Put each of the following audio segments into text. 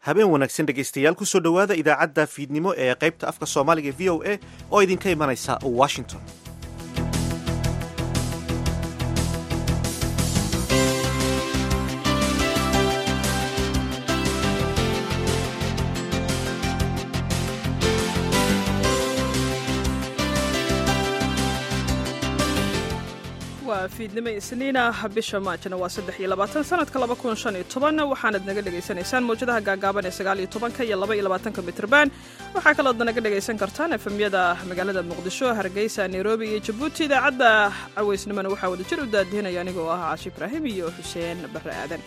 habeen wanaagsan dhegaystayaal kusoo dhowaada idaacadda fiidnimo ee qaybta afka soomaaliga v o a oo idinka imanaysa washington waa fiidnimo isniina bisha maajna waa saddex iyo labaatan sanadka laba kun shan iyo toban waxaanad naga dhegaysanaysaan mawjadaha gaagaaban ee sagaal iyo tobanka iyo laba iyo labaatanka mitrban waxaa kalood naga dhegaysan kartaan efemyada magaalada muqdisho hargeysa nairobi iyo jabuuti idaacadda caweysnimona waxaa wada jir u daadihinaya aniga oo ah caashi ibraahim iyo xuseen barre aadan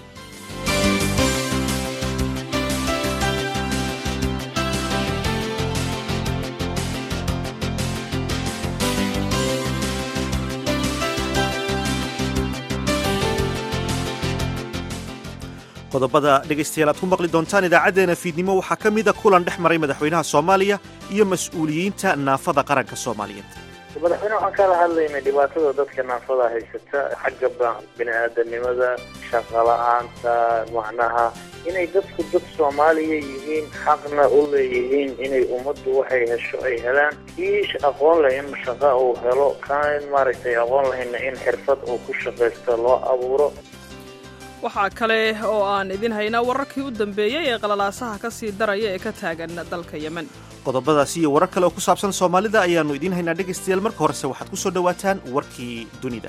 qodobada dhegaystayaal aad ku maqli doontaan idaacaddeena fiidnimo waxaa ka mida kulan dhex maray madaxweynaha soomaaliya iyo mas-uuliyiinta naafada qaranka soomaaliyeed madaxweyne waxaan kala hadlaynay dhibaatada dadka naafada haysata xagga bini-aadanimada shaqala-aanta macnaha inay dadku dad soomaaliya yihiin xaqna u leeyihiin inay ummaddu waxay hesho ay helaan kii aqoon leh in shaqo uu helo kaan maaragtay aqoon lahayna in xirfad uu ku shaqaysto loo abuuro waxaa kale oo aan idin haynaa wararkii u dambeeyey ee qalalaasaha ka sii daraya ee ka taagan dalka yemen qodobadaasi iyo warar kale oo ku saabsan soomaalida ayaannu idiin haynaa dhegaystayaal marka horese waxaad ku soo dhowaataan warkii dunida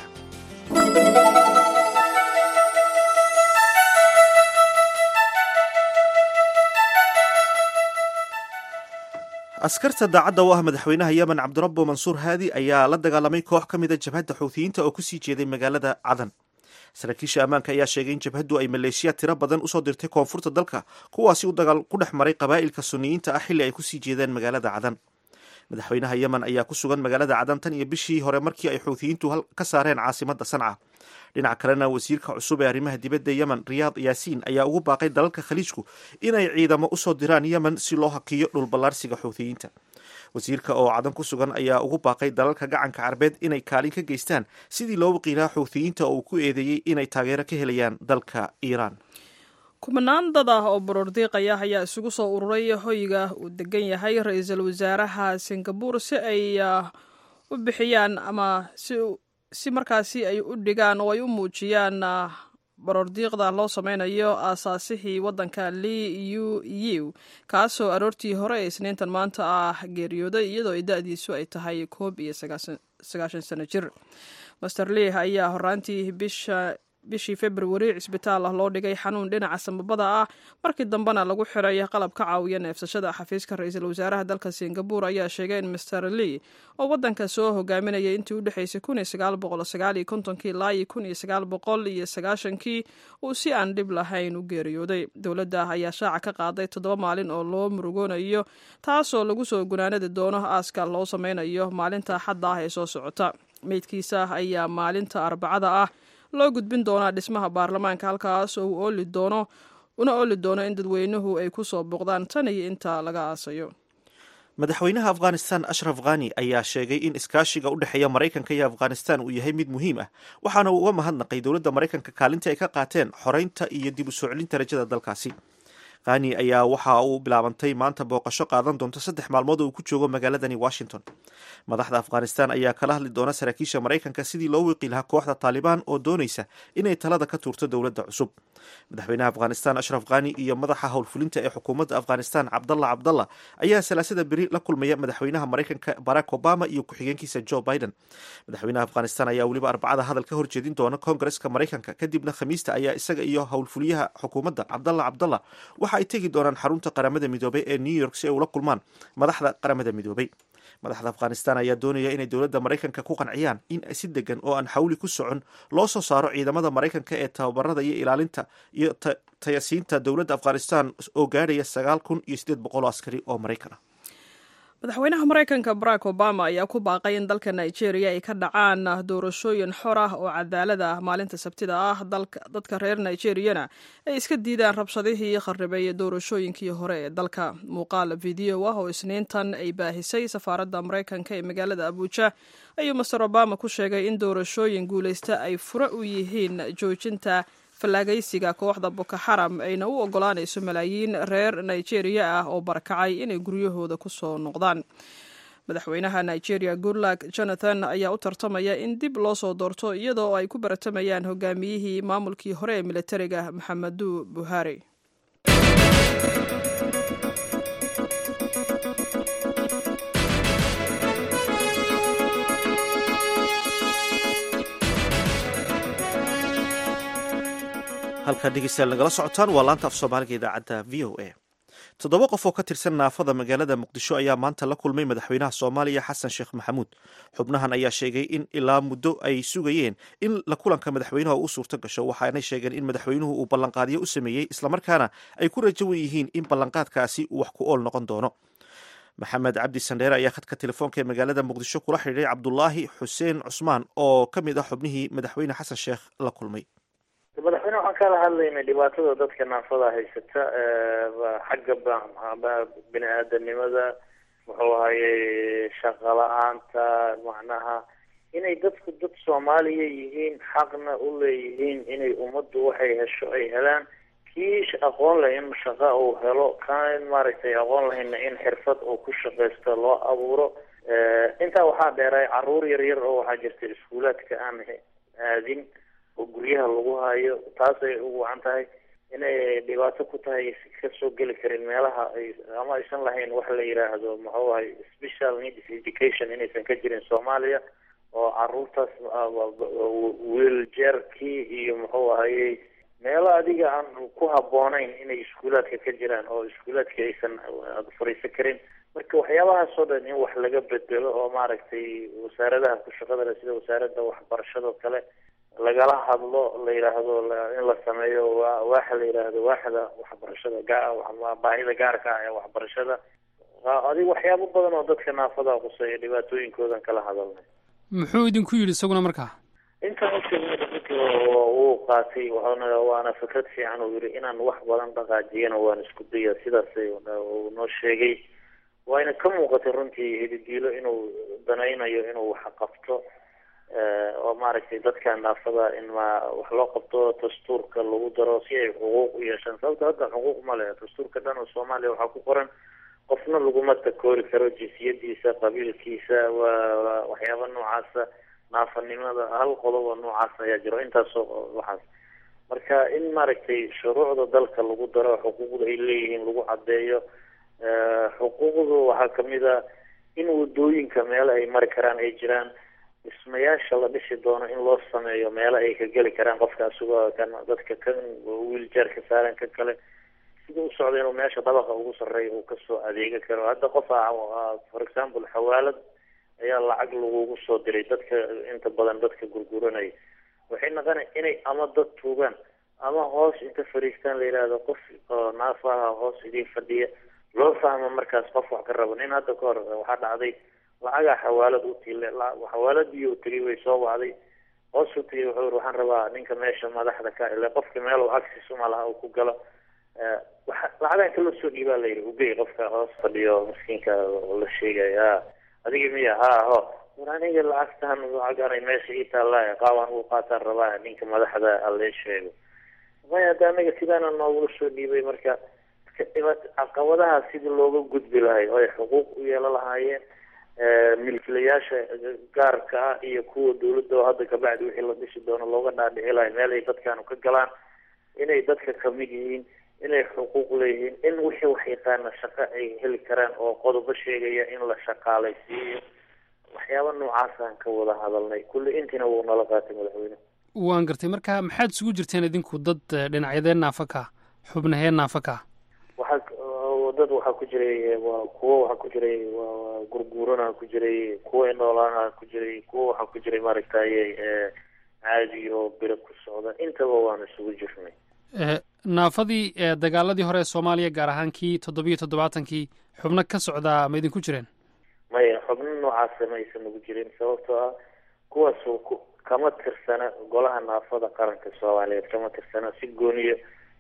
askarta daacadda u ah madaxweynaha yemen cabdirabbo mansuur haadi ayaa la dagaalamay koox ka mida jabhadda xuutiyiinta oo kusii jeeday magaalada cadan saraakiisha ammaanka ayaa sheegay in jabhaddu ay maleeshiya tiro badan usoo dirtay koonfurta dalka kuwaasi u dagaal ku dhex maray qabaa'ilka suniyiinta ah xilli ay kusii jeedeen magaalada cadan madaxweynaha yemen ayaa ku sugan magaalada cadan tan iyo bishii hore markii ay xuutiyiintu ka saareen caasimadda sanca dhinaca kalena wasiirka cusub ee arrimaha dibadda yemen riyaad yaasiin ayaa ugu baaqay dalalka khaliijku inay ciidamo usoo diraan yemen si loo hakiyo dhulballaarsiga xuutiyiinta wasiirka oo cadan ku sugan ayaa ugu baaqay dalalka gacanka carbeed inay kaalin ka geystaan sidii loo waqiilaha xuutiyiinta oo uu ku eedeeyey inay taageero ka helayaan dalka iiraan kumanaan dad ah oo baroordiiqaya ayaa isugu soo ururay hoyga uu degan yahay ra-iisul wasaaraha singabuur si ay u bixiyaan ama si markaasi ay u dhigaan oo ay u muujiyaan baroordiiqda loo sameynayo aasaasihii waddanka li u u kaasoo aroortii hore ee isniintan maanta ah geeriyooday iyadoo ay da-diisu ay tahay koob iyo sagaashan sano jir master lih ayaa horaantii bisha bishii februari cisbitaal ah loo dhigay xanuun dhinaca samabada ah markii dambena lagu xiray qalab ka caawiya neefsashada xafiiska ra-iisul wasaaraha dalka singabuur ayaa sheegay in master lee oo waddanka soo hogaaminayay intii u dhexaysay kun iyo sagaal boqol sagaal iyo kontonkii ilaa iyo kun iyo sagaal boqol iyo sagaashankii uu si aan dhib lahayn u geeriyooday dowladda ayaa shaaca ka qaaday toddoba maalin oo loo murugoonayo taasoo lagu soo gunaanadi doono aaska loo sameynayo maalinta xadda ah ee soo socota meydkiisa ayaa maalinta arbacada ah loo gudbin doonaa dhismaha baarlamaanka halkaas oo uu ooli doono una ooli doono in dadweynuhu ay ku soo boqdaan tan iyo inta laga aasayo madaxweynaha afghanistan ashraf khani ayaa sheegay in iskaashiga u dhexeeya maraykanka iyo afghanistan uu yahay mid muhiim ah waxaana uu uga mahadnaqay dowladda maraykanka kaalinta ay ka qaateen xoreynta iyo dib u soo celinta rajada dalkaasi khani ayaa waxa uu bilaabantay maanta booqasho qaadan doonta saddex maalmood oo uu ku joogo magaaladani washington madaxda afghanistan ayaa kala hadli doona saraakiisha maraykanka sidii loo wiqi lahaa kooxda taalibaan oo doonaysa inay talada ka tuurto dowladda cusub madaxweynaha afghanistan ashraf khani iyo madaxa howlfulinta ee xukuumadda afghanistan cabdalla cabdalla ayaa salaasada beri la kulmaya madaxweynaha maraykanka barack obama iyo ku-xigeenkiisa joe biden madaxweynaha afghanistan ayaa weliba arbacada hadal ka horjeedin doona koongareska maraykanka kadibna khamiista ayaa isaga iyo howlfuliyaha xukuumadda cabdalla cabdalla waxa ay tegi doonaan xarunta qaramada midoobay ee new york si ay ula kulmaan madaxda qaramada midoobay madaxda afghanistan ayaa doonaya inay dowladda maraykanka ku qanciyaan in si degan oo aan xawli ku socon loo soo saaro ciidamada maraykanka ee tababarada iyo ilaalinta iyo tayasiinta dowladda afghanistan oo gaadhaya sagaal kun iyo siddeed boqol oo askari oo maraykan ah madaxweynaha maraykanka barack obama ayaa ku baaqay in dalka nigeria ay ka dhacaan doorashooyin xor ah oo cadaalad ah maalinta sabtida ah dadka reer nigeriyana ay iska diidaan rabshadihii kharibay doorashooyinkii hore ee dalka muuqaal video ah oo isniintan ay baahisay safaaradda maraykanka ee magaalada abuuja ayuu master obama ku sheegay in doorashooyin guulaysta ay fure u yihiin joojinta fallaagaysiga kooxda boko xaram ayna u ogolaanayso malaayiin reer nigeria ah oo barakacay inay guryahooda ku soo noqdaan madaxweynaha nigeria goodluck jonathan ayaa u tartamaya in dib loo soo doorto iyadoo ay ku baratamayaan hogaamiyihii maamulkii hore ee militariga maxamedu buhari halkaa dhegeystayaal nagala socotaan waa laanta af soomaaliga idaacadda v o a toddoba qof oo ka tirsan naafada magaalada muqdisho ayaa maanta la kulmay madaxweynaha soomaaliya xasan sheekh maxamuud xubnahan ayaa sheegay in ilaa muddo ay sugayeen in la kulanka madaxweynaha u suurto gasho waxaanay sheegeen in madaxweynuhu uu ballanqaadyo u sameeyey islamarkaana ay ku rajawan yihiin in ballanqaadkaasi uu wax ku ool noqon doono maxamed cabdi sandheere ayaa khadka telefoonka ee magaalada muqdisho kula xidhiiray cabdulaahi xuseen cusmaan oo ka mid ah xubnihii madaxweyne xasan sheekh la kulmay madaxweyne waxaan kala hadlaynay dhibaatada dadka naafada haysata xagga bini aadanimada muxuu ahayey shaqa la-aanta macnaha inay dadku dad soomaaliya yihiin xaqna u leeyihiin inay ummaddu waxay hesho ay helaan kii aqoon leh in shaqa uu helo kan maaragtay aqoon lahayna in xirfad uu ku shaqaysto loo abuuro intaa waxaa dheeray caruur yar yar oo waxaa jirta iskuulaadka aan aadin oo guryaha lagu hayo taasay u wacan tahay inay dhibaato ku tahay kasoo geli karin meelaha ay ama aysan lahayn wax la yidhaahdo muxuu ahay special needs education inaysan ka jirin soomaaliya oo caruurtaas wiiljeerkii iyo muxuu ahayey meelo adiga aan ku habboonayn inay iskuulaadka ka jiraan oo iskuulaadka aysan fariisan karin marka waxyaabahaasoo dhan in wax laga bedelo oo maaragtay wasaaradaha ku shaqada leh sida wasaaradda waxbarashado kale lagala hadlo la yidhaahdo in la sameeyo waaxa la yidhaahdo waaxda waxbarashada ga baahida gaarka ah ee waxbarashada adig waxyaabo badan oo dadka naafada quseeya dhibaatooyinkoodan kala hadalnay muxuu idinku yidhi isaguna markaa intaan ujeednay runtii wuu qaatay waana waana fikrad fiican uu yidhi inaan wax badan dhaqaajiyana waan isku daya sidaas uu noo sheegay wayna ka muuqatay runtii hididiilo inuu danaynayo inuu wax qabto oo maaragtay dadka naafada in ma wax loo qabto dastuurka lagu daro si ay xuquuq u yeeshaan sababta hadda xuquuq ma leh dastuurka dhan oo soomaaliya waxaa ku qoran qofna laguma takoori karo jinsiyadiisa qabiilkiisa waa waxyaaba noocaasa naafanimada hal qodob oo noocaas ayaa jiro intaasoo waxaas marka in maaragtay shuruucda dalka lagu daro xuquuqda ay leeyihiin lagu caddeeyo xuquuqdu waxaa kamid a in wadooyinka meelo ay mari karaan ay jiraan dhismayaasha la dhisi doono in loo sameeyo meelo ay ka geli karaan qofka asagoo kan dadka kan wiiljeer ka saaran ka kale sida u socda inuu meesha dabaqa ugu sarreeya uu kasoo adeega karo hadda qof for example xawaalad ayaa lacag lagugu soo diray dadka inta badan dadka gurguranaya waxay naqona inay ama dad tuugaan ama hoos inta fariistaan la yidhaahdo qof oo naafaha hoos idiin fadhiya loo fahmo markaas qof wax ka rabo nin hadda ka hor waxaa dhacday lacagaa xawaalad u tiile xawaaladii u tegay way soo wacday hoos u tegay wuxuu yiri waxaan rabaa ninka meesha madaxda ka ile qofka meel access uma laha uu ku galo lacagaa kala soo dhiibaa la yidhi ugey qofka hoos fadhiyo miskiinka la sheegaya adiga miya ha ho war aniga lacagtan lacaganay meesha ii taallaa qaabaan uu qaataan rabaa ninka madaxda alle sheego maya hadda anaga sidaana noogula soo dhiibay marka caqabadaha sidii looga gudbi lahay oo ay xuquuq u yeelo lahaayeen milkilayaasha gaarka ah iyo kuwa dawladda oo hadda kabacdi wixii la dhisi doono looga dhaadhici lahay meel ay dadkaanu ka galaan inay dadka kamid yihiin inay xuquuq leeyihiin in wixii wax yaqaana shaqo ay heli karaan oo qodobo sheegaya in la shaqaalaysiiyo waxyaaba noocaasaan ka wada hadalnay kulli intiina wuu nala qaatay madaxweyne waan gartay marka maxaad isugu jirteen idinku dad dhinacyadeen naafa ka xubnahee naafa ka waxaa dad waxaa ku jiray waa kuwo waxaa ku jiray waa gurguurana ku jiray kuwa inoolaana ku jiray kuwa waxaa ku jiray maaragtay caadi oo biro ku socda intaba waan isugu jirnay naafadii dagaaladii hore ee soomaaliya gaar ahaan kii toddobiyo toddobaatankii xubno ka socdaa ma idinku jireen maya xubno noocaasa ma aysan ugu jirin sababtoo ah kuwaas kama tirsana golaha naafada qaranka soomaaliyeed kama tirsana si gooniya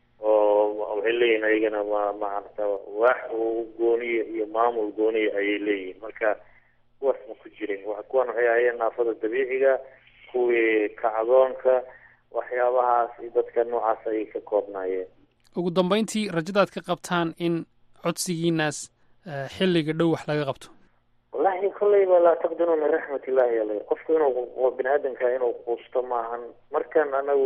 oo waxay leeyihin ayagana ma maarata waax gooniya iyo maamul gooniya ayay leeyihin marka kuwaas ma ku jirin kuwan waxay ahayeen naafada dabiiciga kuwii kacdoonka waxyaabahaas iyo dadka noocaas ayay ka koobnaayeen ugu dambeyntii rajadaad ka qabtaan in codsigiinaas xilliga dhow wax laga qabto wallahi kolleyba laa taqdinuu min raxmat illahi ala qofku inuu bini aadamka inuu quusto maahan markan anagu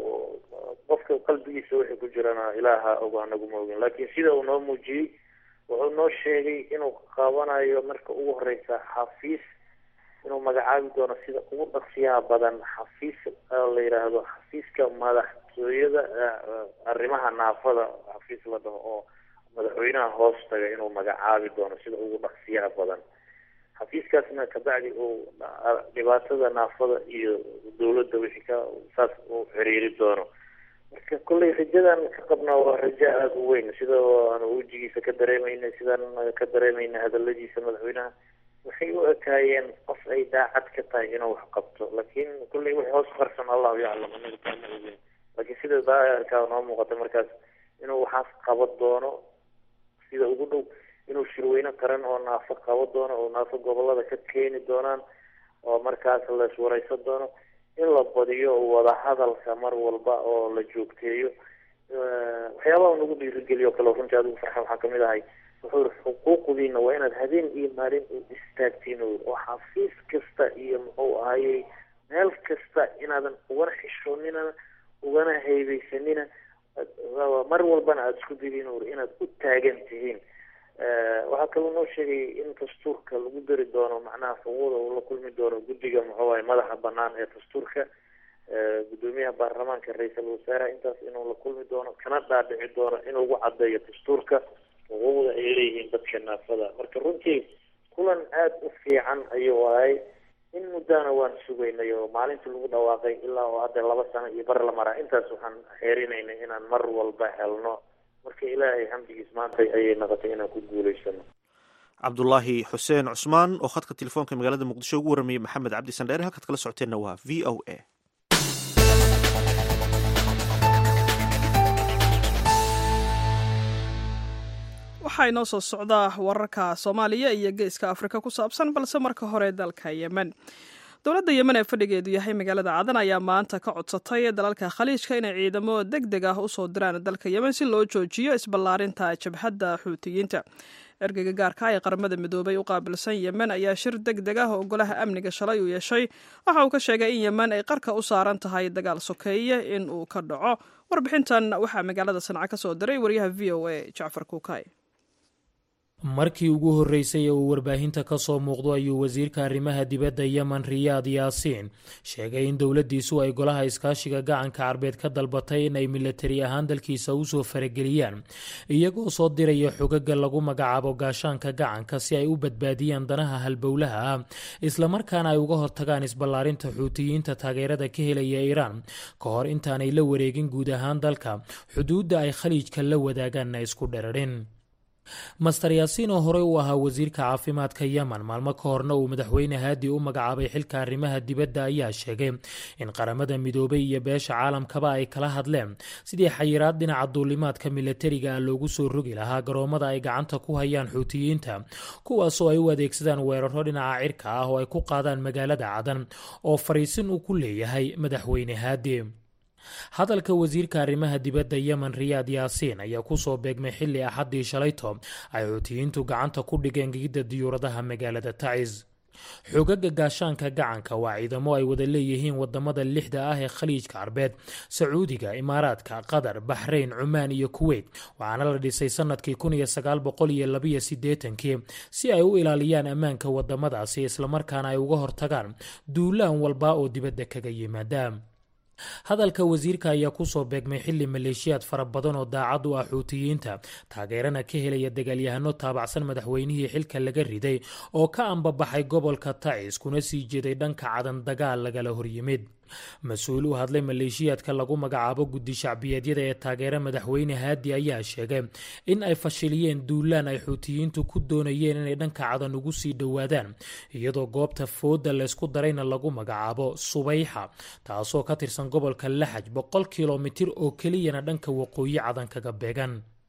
qofka qalbigiisa wixii ku jirana ilaaha og anagu ma ogin laakiin sida uu noo muujiyey wuxuu noo sheegay inuu qabanayo marka ugu horeysa xafiis inuu magacaabi doono sida ugu dhaqsiyaha badan xafiis la yidhaahdo xafiiska madaxtooyada arrimaha naafada xafiis la dhaho oo madaxweynaha hoos taga inuu magacaabi doono sida ugu dhaqsiyaha badan xafiiskaasna kabacdi uu dhibaatada naafada iyo dawladda wixii ka saas uu xiriiri doono marka kolley rajadan ka qabnaa waa rajo aada u weyn sida aan wejigiisa ka dareemayna sidaan ka dareemayna hadaladiisa madaxweynaha waxay u ekaayeen qof ay daacad ka tahay inuu wax qabto laakiin kolley wixii hoos qarsan allahu yaclam anaga kaama ogin laakiin sida daaka noo muuqata markaas inuu waxaas qaba doono sida ugu dhow inuu shirweyne qaran oo naafo qabo doono oo naafo gobolada ka keeni doonaan oo markaas la iswareysan doono in la badiyo wadahadalka mar walba oo la joogteeyo waxyaabaha nagu dhiirigeliyo kale runtii adigu farxa waxaa kamid ahay wuxuu yiri xuquuqdiina waa inaad habeen iyo maalin u istaagtiin oo xafiis kasta iyo muxuu ahayey meel kasta inaadan ugana xishoonina ugana heybeysanina mar walbana aada isku dayiin inaad u taagan tihiin waxaa kaloo noo sheegay in dastuurka lagu dari doono macnaha xuquuqda uu la kulmi doono guddiga muxuu ahay madaxa banaan ee dastuurka guddoomiyaha baarlamaanka ra-iisul wasaare intaas inuu la kulmi doono kana dhaadhici doono in lagu cadeeyo dastuurka xuquuqda ay leeyihiin dadka naafada marka runtii kulan aada u fiican ayuu ahay in muddana waan sugaynay oo maalintii lagu dhawaaqay ilaa oo hadda laba sano iyo bar la maraa intaas waxaan xeerinaynay inaan mar walba helno marka ilaahay xamdigiis maanta ayay noqotay inaan ku guulaysano cabdulaahi xuseen cusmaan oo khadka telefoonka magaalada muqdisho ugu warramayey maxamed cabdi sandheere halkaad kala socoteenna waa v o a waxaa inoo soo socdaa wararka soomaaliya iyo geeska afrika ku saabsan balse marka hore dalka yemen dowladda yemen ee fadhigeedu yahay magaalada cadan ayaa maanta ka codsatay dalalka khaliijka inay ciidamo deg deg ah usoo diraan dalka yemen si loo joojiyo isballaarinta jabhadda xuutiyiinta ergeyga gaarka ee qaramada midoobay u qaabilsan yemen ayaa shir deg deg ah oo golaha amniga shalay uu yeeshay waxa uu ka sheegay in yemen ay qarka u saaran tahay dagaal sokeeye in uu ka dhaco warbixintan waxaa magaalada sanca ka soo diray wariyaha v o a jacfar kuukay markii ugu horreysay ee uu warbaahinta ka soo muuqdo ayuu wasiirka arrimaha dibadda yemen riyaad yaasiin sheegay in dowladdiisu ay golaha iskaashiga gacanka carbeed ka dalbatay in ay milatari ahaan dalkiisa usoo farageliyaan iyagoo soo diraya xogaga lagu magacaabo gaashaanka gacanka si ay u badbaadiyaan danaha halbowlaha ah islamarkaana ay uga hortagaan isballaarinta xuutiyiinta taageerada ka helaya iiraan ka hor intaanay la wareegin guud ahaan dalka xuduudda ay khaliijka la wadaagaanna isku dherarin master yaasiin oo horey u ahaa wasiirka caafimaadka yemen maalmo ka horna uu madaxweyne haadi u magacaabay xilka arrimaha dibadda ayaa sheegay in qaramada midoobay iyo beesha caalamkaba ay kala hadleen sidii xayiraad dhinaca duulimaadka milatariga ah loogu soo rogi lahaa garoomada ay gacanta ku hayaan xuutiyiinta kuwaasoo ay u adeegsadaan weeraro dhinaca cirka ah oo ay ku qaadaan magaalada cadan oo fariisin uu ku leeyahay madaxweyne haadi hadalka wasiirka arrimaha dibadda yemen riyaad yaasiin ayaa kusoo beegmay xilli axaddii shalayto ay xuutiyiintu gacanta ku dhigeen gigidda diyuuradaha magaalada tacis xogaga gaashaanka gacanka waa ciidamo ay wada leeyihiin wadamada lixda ah ee khaliijka carbeed sacuudiga imaaraadka qatar baxrayn cumaan iyo kuweyt waxaana la dhisay sanadkii kun iyo sagaal boqol iyo labiyo sideetankii si ay u ilaaliyaan ammaanka wadamadaasi islamarkaana ay uga hortagaan duulaan walba oo dibadda kaga yimaada hadalka wasiirka ayaa kusoo beegmay xili maleeshiyaad fara badan oo daacad u ah xuutiyiinta taageerana ka helaya dagaalyahano taabacsan madaxweynihii xilka laga riday oo ka ambabaxay gobolka tacis kuna sii jeeday dhanka cadan dagaal lagala horyimid mas-uul u hadlay maleeshiyaadka lagu magacaabo guddi shacbiyeedyada ee taageera madaxweyne haadi ayaa sheegay in ay fashiliyeen duulaan ay xuutiyiintu ku doonayeen inay dhanka cadan ugu sii dhowaadaan iyadoo goobta fooda laysku darayna lagu magacaabo subayxa taasoo ka tirsan gobolka laxaj boqol kilomitir oo keliyana dhanka waqooyi cadan kaga beegan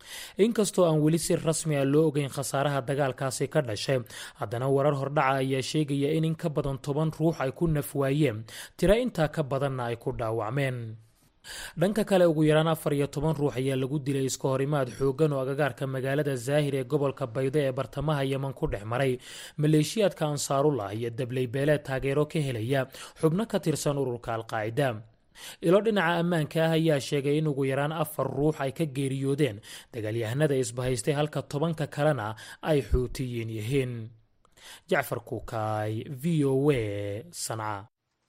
inkastoo aan weli si rasmi a loo ogeyn khasaaraha dagaalkaasi ka dhashay haddana warar hordhaca ayaa sheegaya in in ka badan toban ruux ay ku nafwaayeen tiro intaa ka badanna ay ku dhaawacmeen dhanka kale ugu yaraan afar iyo toban ruux ayaa lagu dilay iska horimaad xooggan oo agagaarka magaalada zaahir ee gobolka baydo ee bartamaha yeman ku dhex maray maleeshiyaadka ansaarullah iyo dabley beeleed taageero ka helaya xubno ka tirsan ururka alqaacida ilo dhinaca ammaanka ah ayaa sheegay in ugu yaraan afar ruux ay ka geeriyoodeen dagaalyahanada isbahaystay halka tobanka kalena ay xuutiyiin yihiin jacfar kuukaay v o a sanca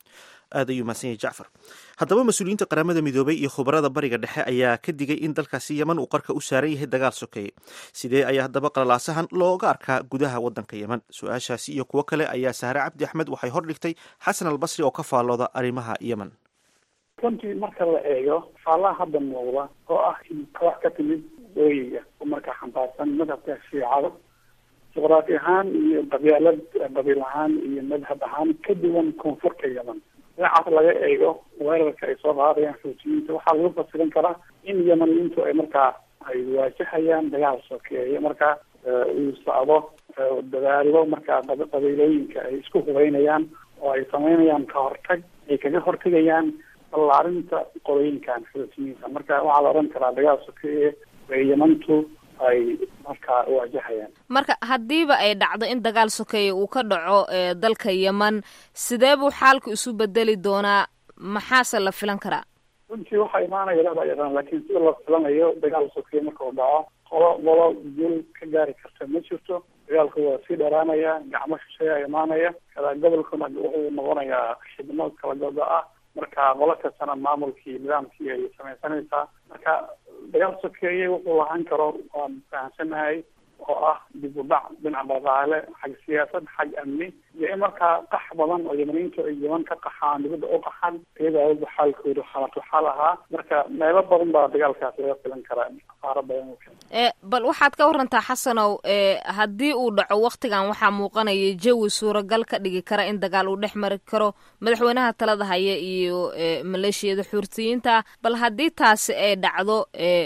aad ayuu mahadsan yahay jacfar haddaba mas-uuliyiinta qaramada midoobay iyo khubarada bariga dhexe ayaa ka digay in dalkaasi yeman uu qarka u saaran yahay dagaal sokeeye sidee ayaa haddaba qalalaasahan looga arkaa gudaha waddanka yeman su-aashaasi iyo kuwo kale ayaa sahre cabdi axmed waxay hordhigtay xasan albasri oo ka faallooda arrimaha yeman runtii marka la eego faalaha hadda muuqda oo ah in koox ka timid ooyiga oo markaa xambaarsan madhabka shiicada juqraafi ahaan iyo qabyaalad qabiil ahaan iyo madhab ahaan ka duwan koonfurta yeman dhinacaas laga eego weerarka ay soo qaadayaan xuutiyiinta waxaa lagu fasirin karaa in yemaniyiintu ay markaa ay waajahayaan dagaal sokeeye markaa uu socdo dadaalo markaa qabiilooyinka ay isku hubeynayaan oo ay sameynayaan ka hortag ay kaga hortegayaan ballaarinta qolooyinkan xuutiyiinta marka waxaa la odhan karaa dagaal sokeeye ee yemantu ay markaa waajahayaan marka haddiiba ay dhacdo in dagaal sokeeye uu ka dhaco dalka yeman sidee buu xaalku isu bedeli doonaa maxaase la filan karaa runtii waxaa imaanaya laba yaqaan laakiin sida la filanayo dagaal sokeeye marka uu dhaco qolo qolo guul ka gaari karta ma jirto dagaalku waa sii dharaanaya gacmo shisheeya imaanaya kada gobolkuna wuxuu noqonayaa xidmo kala godo ah marka qolo kastana maamulkii nidaamkii ay samaysanaysaa marka dagaal sokeeye wuxuu lahaan karo waan fahamsanahay oo ah dib u dhac dhinaca dhaqaale xag siyaasad xag amni iyo in markaa qax badan oo yemaniyiintu ay yeman ka qaxaan dibadda u qaxan iyadoo awalba xaalkoodu xaalatu xaal ahaa marka meelo badan baa dagaalkaas laga filan karaa qaaro badan e bal waxaad ka warantaa xasanow haddii uu dhaco waktigan waxaa muuqanaya jawi suuragal ka dhigi kara in dagaal uu dhex mari karo madaxweynaha talada haya iyo maleeshiyada xuurtiyiinta bal haddii taasi ay dhacdo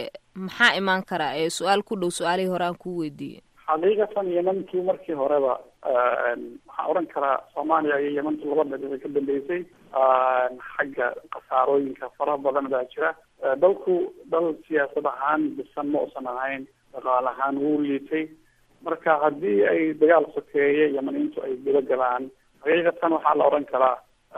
maxaa imaan kara su-aal ku dhow su-aalihii hore aan kuu weydiiyey xaqiiqatan yemantu markii horeba waxaan odhan karaa soomaaliya iyo yemantu laba dhinac way ka dambeysay xagga khasaarooyinka faraha badan baa jira dalku dal siyaasad ahaan bisan ma usan ahayn dhaqaale ahaan wuu liitay marka haddii ay dagaal sokeeye yemaniintu ay guda galaan xaqiiqatan waxaa la odhan karaa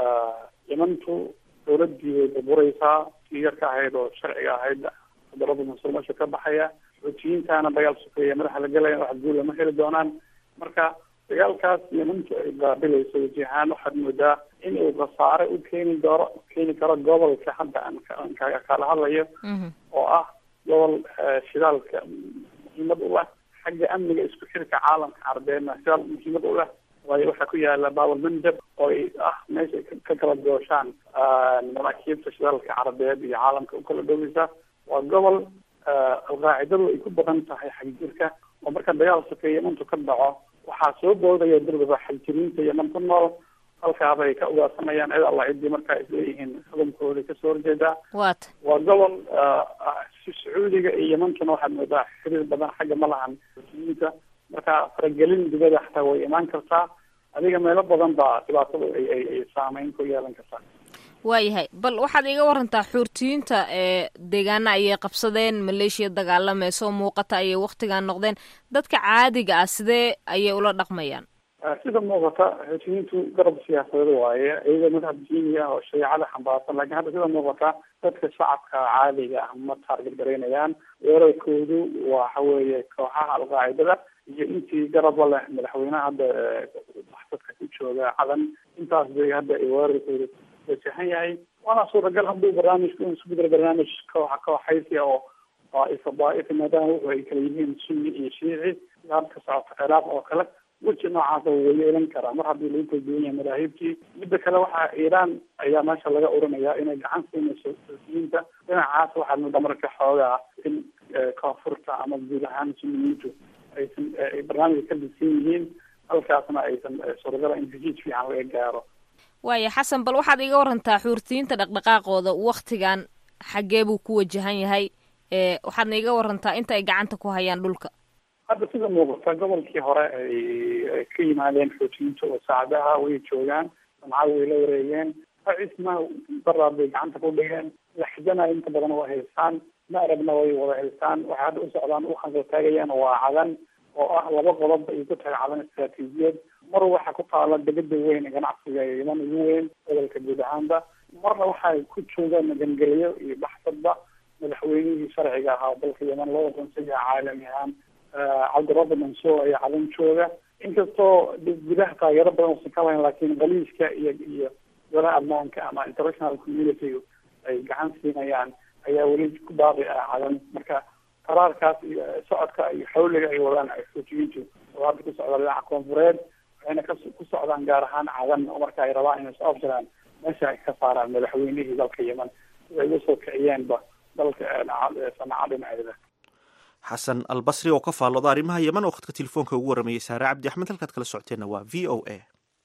yemantu dawladii way burbureysaa tii yarka ahayd oo sharciga ahayd darada musulmasha ka baxaya xuutiyiintana dagaal sokeeye madaxa la gelaya wax guul lama heli doonaan marka dagaalkaas yemantu ay baabilayso wajihaan waxaad moodaa in uu khasaare u keeni doono keeni karo gobolka hadda aan kala hadlayo oo ah gobol shidaalka muhiimad u leh xagga amniga isku xirka caalamka carabeedna shidaal muhiimad u leh waayo waxaa ku yaala bawal mandab oo ay ah meesha ka kala gooshaan maraakiibta shidaalka carabeed iyo caalamka u kala dhoweysa waa gobol alqaacidadu ay ku badan tahay xagjirka oo marka dagaal sokeeye yemantu ka dhaco waxaa soo boodaya darbaba xagjiriinta yeman ku nool halkaabay ka ugaarsanayaan cid alla ciddii markaa isleeyihiin xukunkooda kasoo horjeedaa wat waa gobol sacuudiga iyo yemantuna waxaad moodaa xiriir badan xagga ma lahan muslimiinta marka faragelin dibada xataa way imaan kartaa adiga meelo badan baa dhibaatada ay ay ay saameyn ku yeelan kartaa waayahay bal waxaad iga warantaa xuurtiyiinta ee deegaana ayay qabsadeen maleeshiya dagaalamayso muuqata ayay waktigan noqdeen dadka caadiga ah sidee ayay ula dhaqmayaan sida muuqata xuutiyiintu garab siyaasadeed waaye iyaga madhab diini ah oo shareecada xambaarsan lakin hadda sida muuqata dadka shacabka caadiga ah ma taarget garaynayaan weerarkoodu waxa weeye kooxaha alqaacidada iyo intii garaba leh madaxweynaha hadda dadka ku jooga cadan intaas bay hadda ay weerarkooda wajahan yahay waana suuragal hadduu barnaamijku in isku bedelo barnaamij kooxa kooxaysiya oo isabaaif maadaama wuxu ay kala yihiin sunni iyo shiici hadka socota ciraaq oo kale weji noocaasa wuu yeelan karaa mar haddii lagu kala duwan yahay madaahibtii midda kale waxaa iiraan ayaa meesha laga oranayaa inay gacan siinayso xuutiyiinta dhinacaas waxaad moodaa marka xoogaa in koonfurta ama guud ahaan sunniyiintu aysan ay barnaamijka ka disan yihiin halkaasna aysan suuragala in heshiis fiican laga gaaro waaya xasan bal waxaad iga warantaa xuurtiyiinta dhaqdhaqaaqooda waktigan xaggee buu ku wajahan yahay waxaadna iga warantaa inta ay gacanta ku hayaan dhulka hadda sida muuqata gobolkii hore ay ka yimaadeen xoojiyinta oo saacadaha way joogaan samcada way la wareegeen cisna daraad bay gacanta ku dhigeen laxdana inta badan waa haystaan maarabna way wada haystaan waxay hadda u socdaan u khansa taagayaan waa cadan oo ah laba qodob ay ku tahay cadan istaraatiijiyad mar waxa ku taala degada weyn ee ganacsiga ee yaman ugu weyn gobolka guud ahaanba marna waxay ku joogaan magangelyo iyo baxsadba madaxweynihii sharciga ahaa dalka yaman loo aqoonsaya caalami ahaan cabdirabbi mansuur ayaa cadan jooga inkastoo gudaha taageero badan usan ka lahayn laakiin qaliiska iyo iyo golaha ammaanka ama international community ay gacan siinayaan ayaa weli ku baaqi ah cadan marka qaraarkaas iyo socodka iyo xawliga ay wadaan xoojiyintu oo hadda ku socda dhinaca koonfureed waxayna ka ku socdaan gaar ahaan cadan oo marka ay rabaan inay soo afjaraan meesha ay ka saaraan madaxweynihii dalka yeman sida ay uga soo kiciyeenba dalka sanaca dhinaceeda xasan albasri oo ka faallooda arrimaha yeman oo khadka telefoonka ugu warramayay saare cabdi axmed halkaad kala socoteenna waa v o a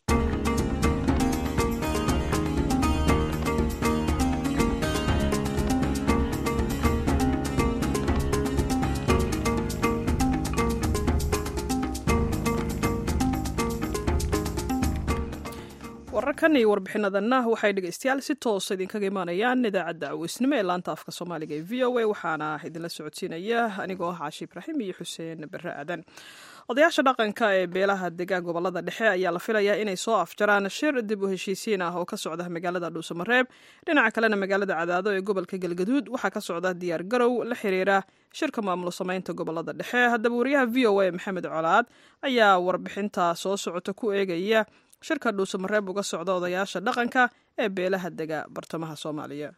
wararkan iyo warbixinadanna waxay dhegeystayaal si toosa idinkaga imaanayaan idaacadda aweysnimo ee laanta afka soomaaliga ee v o a waxaana idinla socodsiinaya anigoo ah caashi ibraahim iyo xuseen bare aadan odayaasha dhaqanka ee beelaha degaan gobolada dhexe ayaa la filayaa inay soo afjaraan shir dib u heshiisiin ah oo ka socda magaalada dhuusamareeb dhinaca kalena magaalada cadaado ee gobolka galgaduud waxaa ka socda diyaar garow la xiriira shirka maamulo samaynta gobolada dhexe haddaba wariyaha v o a maxamed colaad ayaa warbixinta soo socota ku eegaya shirka dhuusamareeb uga socda odayaasha dhaqanka ee beelaha dega bartamaha soomaaliya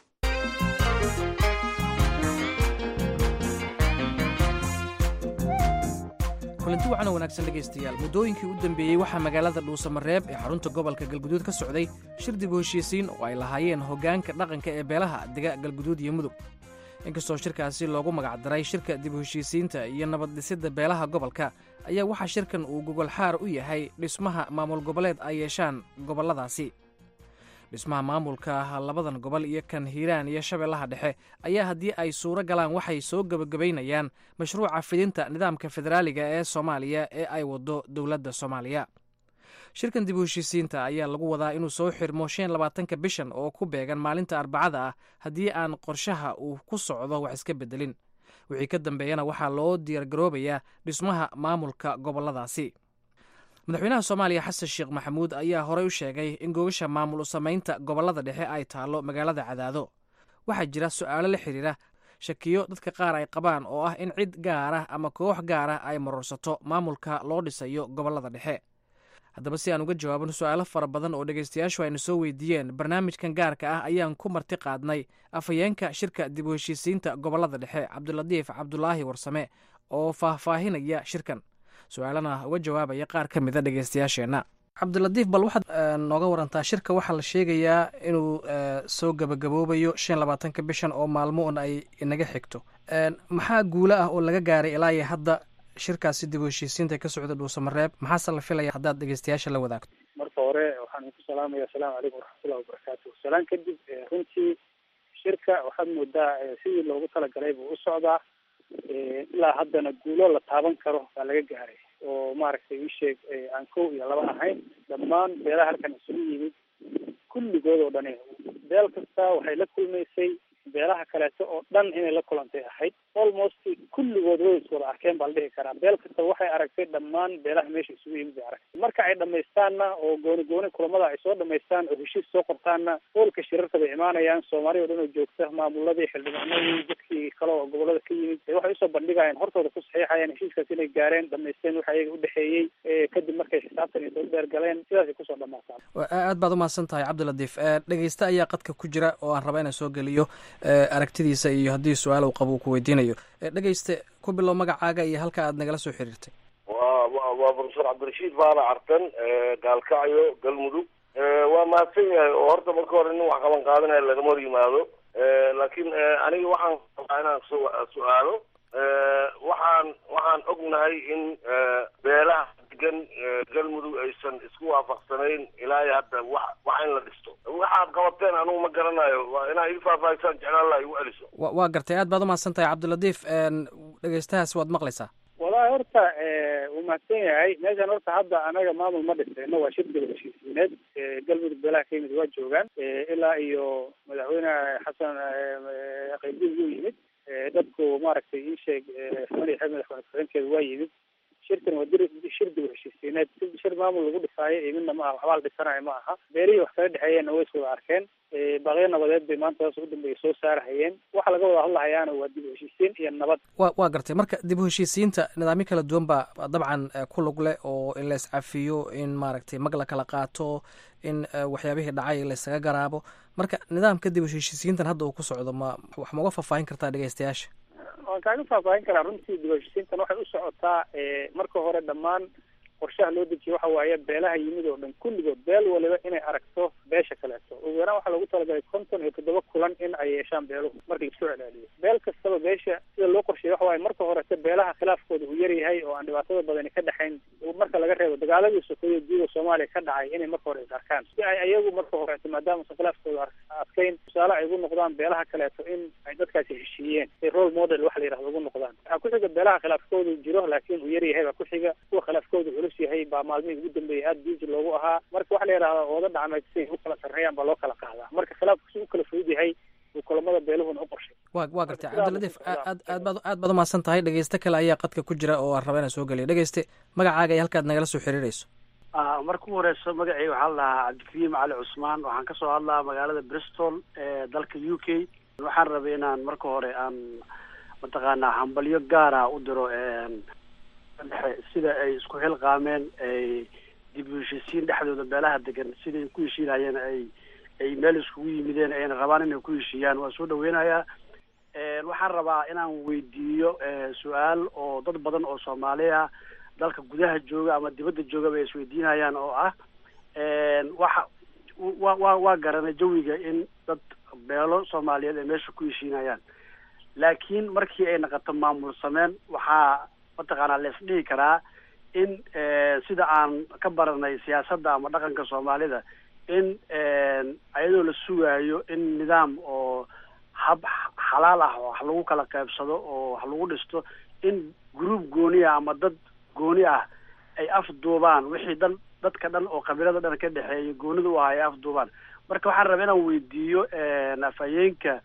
kulanti wacan oo wanaagsan dhegaystayaal muddooyinkii u dambeeyey waxaa magaalada dhuusamareeb ee xarunta gobolka galguduud ka socday shir dib u heshiisiin oo ay lahaayeen hoggaanka dhaqanka ee beelaha dega galguduud iyo mudug inkastoo shirkaasi loogu magacdaray shirka dib u heshiisiinta iyo nabad dhisidda beelaha gobolka ayaa waxaa shirkan uu gogolxaar u yahay dhismaha maamul goboleed ay yeeshaan gobolladaasi dhismaha maamulka labadan gobol iyo kan hiiraan iyo shabeellaha dhexe ayaa haddii ay suuro galaan waxay soo gebagabaynayaan mashruuca fidinta nidaamka federaaliga ee soomaaliya ee ay waddo dowladda soomaaliya shirkan dib u heshiisiinta ayaa lagu wadaa inuu soo xirmo shan labaatanka bishan oo ku beegan maalinta arbacada ah haddii aan qorshaha uu ku socdo wax iska beddelin wixii ka dambeeyana waxaa loo diyaargaroobayaa dhismaha maamulka gobolladaasi madaxweynaha soomaaliya xasan sheekh maxamuud ayaa horey u sheegay in googasha maamul u samaynta gobollada dhexe ay taallo magaalada cadaado waxaa jira su'aalo la xidhiira shakiyo dadka qaar ay qabaan oo ah in cid gaar ah ama koox gaar ah ay marorsato maamulka loo dhisayo gobollada dhexe haddaba si aan uga jawaabin su-aalo fara badan oo dhegaystayaashu ayna soo weydiiyeen barnaamijkan gaarka ah ayaan ku marti qaadnay afhayeenka shirka dib u heshiisiinta gobollada dhexe cabdilatiif cabdulaahi warsame oo faahfaahinaya shirkan su-aalana uga jawaabaya qaar ka mida dhegaystayaasheenna cabdilatiif bal waxaad nooga warantaa shirka waxaa la sheegayaa inuu soo gebagaboobayo shan labaatanka bishan oo maalmo un ay inaga xigto maxaa guulo ah oo laga gaaray ilaa iyo hadda shirkaasi dib u heshiisiinta ka socda dhuusamareeb maxaase la filaya haddaad dhegeystayaasha la wadaagto marka hore waxaan ku salaamaya asalaamu calaykum waraxmatullahi wabarakaatu salaan kadib runtii shirka waxaad moodaa sidii loogu talagalay buu u socdaa ilaa haddana guulo la taaban karo baa laga gaaray oo maaragtay isheeg aan kow iyo laba ahayn dhammaan beelaha halkan isugu yimid kulligood oo dhani beel kasta waxay la kulmaysay beelaha kaleeto oo dhan inay la kulantay ahayd almost kulligood way is wada arkeen baa la dhihi karaa beel kasta waxay aragtay dhammaan beelaha meesha isugu yimid bay aragtay marka ay dhamaystaanna oo gooni gooni kulamada ay soo dhamaystaan oo heshiis soo qortaanna hoolka shirarka bay imaanayaan soomaali o dhan oo joogta maamuladii xildhibaanadii dadkii kale oo gobolada ka yimid waxay usoo bandhigayaan hortooda ku saxiixayaan heshiiskaas inay gaareen dhamaysteen waxa iyaga udhexeeyey kadib markay xisaabtan iyo daba dheer galeen sidaasay kusoo dhamaataan aad baad umahadsan tahay cabdilatiif dhegeyste ayaa qadka ku jira oo aan raba inaan soo geliyo aragtidiisa iyo haddii su-aal uu qabo uu ku weydiinayo dhegeyste ku bilow magacaaga iyo halka aad nagala soo xiriirtay wa wa waa profesor cabdirashiid baana cartan gaalkacyo galmudug waa mahadsan yahay oo horta marka hore nin wax qaban qaadanaya lagama hor yimaado laakiin aniga waxaan rabaa inaan su- su-aalo waxaan waxaan ognahay in beelaha degan galmudug aysan isku waafaqsanayn ilaa iyo hadda wax wax in la dhisto waxaad qabateen anugu ma garanayo waa inaa ii faahfaahisaan jeclaan laha igu celiso wa waa gartay aad baad umahadsan tahay cabdilatiif dhegeystahaas waad maqlaysaa walahi horta wuu mahadsan yahay meeshan horta hadda anaga maamul ma dhisayno waa shirkiga heshiisiineed galmudug beelaha ka yimid waa joogaan ilaa iyo madaxweyne xasan qaybdiin wuu yimid dadku maaragtay ii sheeg madaxa madaxweyne ku-xigeenkeeda waa yimid shirkan waa dir shir dib heshiisiineed shir maamul lagu dhisaayo iyo midna ma aha waxbaa la dhisanayo ma aha beerihii wax kala dhexeeyeenna way is wada arkeen baaqyo nabadeed bay maanta hoos u dambeeya soo saarahayeen waxa laga wada hadlahayaana waa dib u heshiisiin iyo nabad wa waa gartay marka dib u heshiisiinta nidaamyo kala duwan baa dabcan ku lug leh oo in la iscafiyo in maaragtay mag la kala qaato in waxyaabihii dhacay laysaga garaabo marka nidaamka dib u heshiisiintan hadda uu ku socdo ma wax ma uga faahfaahin kartaa dhegeystayaasha waan kaaga faahfaahin karaa runtii dib u heshiisiintan waxay u socotaa marka hore dhammaan qorshaha loo dejiye waxa waaye beelaha yimid oo dhan kulligood beel waliba inay aragto beesha kaleeto ugu yaraan waxaa lagu talagalay konton iyo toddoba kulan in ay yeeshaan beeluhu marka laisoo celceliyo beel kastaba beesha sida loo qorsheeyey waxa waaye marka horete beelaha khilaafkooda uu yaryahay oo aan dhibaatada badani ka dhexayn marka laga reebo dagaaladii sokeeye guuda soomaaliya ka dhacay inay marka hore is arkaan si ay ayagu marka horete maadaamausan khilaafkooda adkayn tusaale ay ugu noqdaan beelaha kaleeto in ay dadkaasi heshiiyeen ay role model waxa la yidhahdo ugu noqdaan waxaa ku xiga beelaha khilaafkooda jiro laakiin uu yaryahay baa ku xiga kuwa khilaafkooda culus yahay baa maalmihii ugu dambeeyay aada biiji loogu ahaa marka waxa la yidhahdaa ooda dhacmeed siay u kala sarreeyaan baa loo kala qaadaa marka khilaafku si u kala fudud yahay uu kulamada beeluhuna u qorshay wa waa gartay cabdilatiif aad aad baad aad baad umahadsan tahay dhegeyste kale ayaa qadka ku jira oo aan raba inaan soo geliyo dhegeyste magacaaga iyo halkaad nagala soo xiriirayso marka u horeyso magacii waxaa la dhahaa cabdikariim cali cusmaan waxaan kasoo hadlaa magaalada bristol ee dalka u k waxaan rabay inaan marka hore aan mataqaanaa hambalyo gaara u diro dhexe sida ay isku xilqaameen ay dib u heshiisiin dhexdooda beelaha degan siday ku heshiinayeen ay ay meel iskugu yimideen ayna rabaan inay ku heshiiyaan waa soo dhaweynayaa waxaan rabaa inaan weydiiyo su-aal oo dad badan oo soomaaliya dalka gudaha jooga ama dibadda joogaba ay isweydiinayaan oo ah waxa wa wa waa garanay jawiga in dad beelo soomaaliyeed ay meesha ku heshiinayaan laakiin markii ay naqato maamul sameen waxaa mataqaanaa la isdhihi karaa in sida aan ka baranay siyaasadda ama dhaqanka soomaalida in ayadoo la sugaayo in nidaam oo hab xalaal ah oo wax lagu kala qaybsado oo wax lagu dhisto in group gooni ah ama dad gooni ah ay afduubaan wixii dhan dadka dhan oo qabiilada dhan ka dhexeeya goonida u ah ay afduubaan marka waxaan rabaa inaan weydiiyo afhayeenka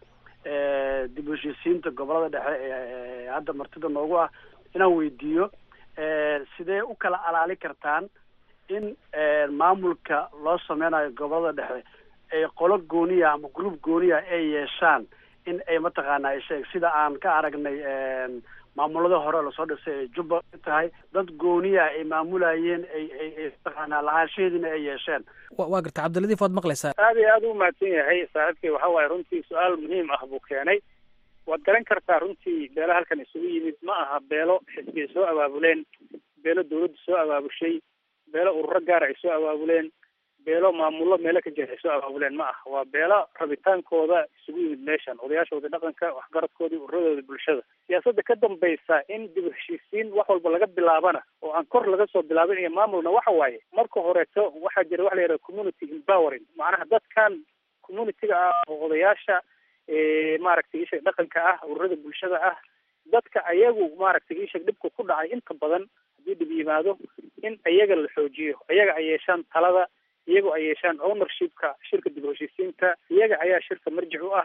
dib u heshiisiinta gobolada dhexe ee hadda martida noogu ah inaan weydiiyo sidee u kala alaali kartaan in maamulka loo sameynayo gobolada dhexe ay qolo gooniya ama group gooniya ay yeeshaan in ay mataqaana isheeg sida aan ka aragnay maamulada hore lasoo dhisay ay jubba tahay dad gooniya ay maamulayeen ay ay ay mataqaanaa lahaanshaheediina ay yeesheen waa garta cabdiladiif waad maqlaysaa aad iyo aad u mahadsan yahay saaxiibkay waxa waaye runtii su-aal muhiim ah buu keenay waad garan kartaa runtii beelo halkan isugu yimid ma aha beelo xisbi ay soo abaabuleen beelo dawladdu soo abaabushay beelo ururo gaara ay soo abaabuleen beelo maamullo meelo ka jira ay soo abaabuleen ma aha waa beelo rabitaankooda isugu yimid meeshan odayaashoodii dhaqanka waxgaradkoodii ururadooda bulshada siyaasadda ka dambaysa in dib u heshiisiin wax walba laga bilaabana oo aan kor laga soo bilaabin iyo maamulna waxa waaye marka horeeto waxaa jira waxa la yidhaha community empowering macnaha dadkan communitiga ah oo odayaasha maaragtay isheeg dhaqanka ah ururada bulshada ah dadka ayagu maaragtay isheeg dhibka ku dhacay inta badan haddii dhib yimaado in iyaga la xoojiyo iyaga ay yeeshaan talada iyago ay yeeshaan ownershipka shirka dib u heshiisiinta iyaga ayaa shirka marjic u ah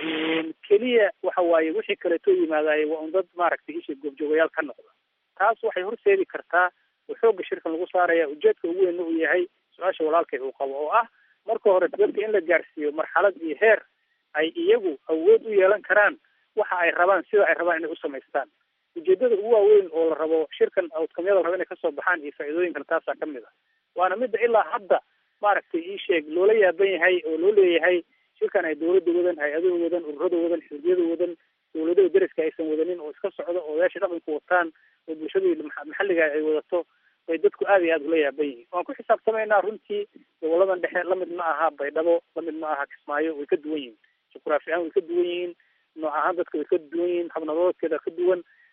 keliya waxa waaye wixii kaleetoo yimaadaye waa un dad maaragtay isheeg goobjoogayaal ka noqda taas waxay horseedi kartaa oo xoogga shirkan lagu saaraya ujeedka ugu weynna uu yahay su-aasha walaalkay uu qabo oo ah marka hore dadka in la gaarsiiyo marxalad iyo heer ay iyagu awood u yeelan karaan waxa ay rabaan sida ay rabaan inay u samaystaan ujeedada ugu waaweyn oo la rabo shirkan outcomyada la rabo inay kasoo baxaan iyo faa'iidooyinkan taasaa ka mid ah waana midda ilaa hadda maaragtay ii sheeg loola yaaban yahay oo loo leeyahay shirkan ay dawladda wadan hay-adaha wadan ururada wadan xisbiyada wadan dawladaha deriska aysan wadanin oo iska socdo oo odayaasha dhaqanku wataan oo bulshadii maxalliga ay wadato bay dadku aad iyo aad ula yaaban yihiin waan ku xisaabtamaynaa runtii goboladan dhexe lamid ma aha baydhabo lamid ma aha kismaayo way ka duwan yihiin juqraafi ahaan way ka duwan yihiin nooc ahaan dadka way ka duwan yihiin habnadoodkeeda ka duwan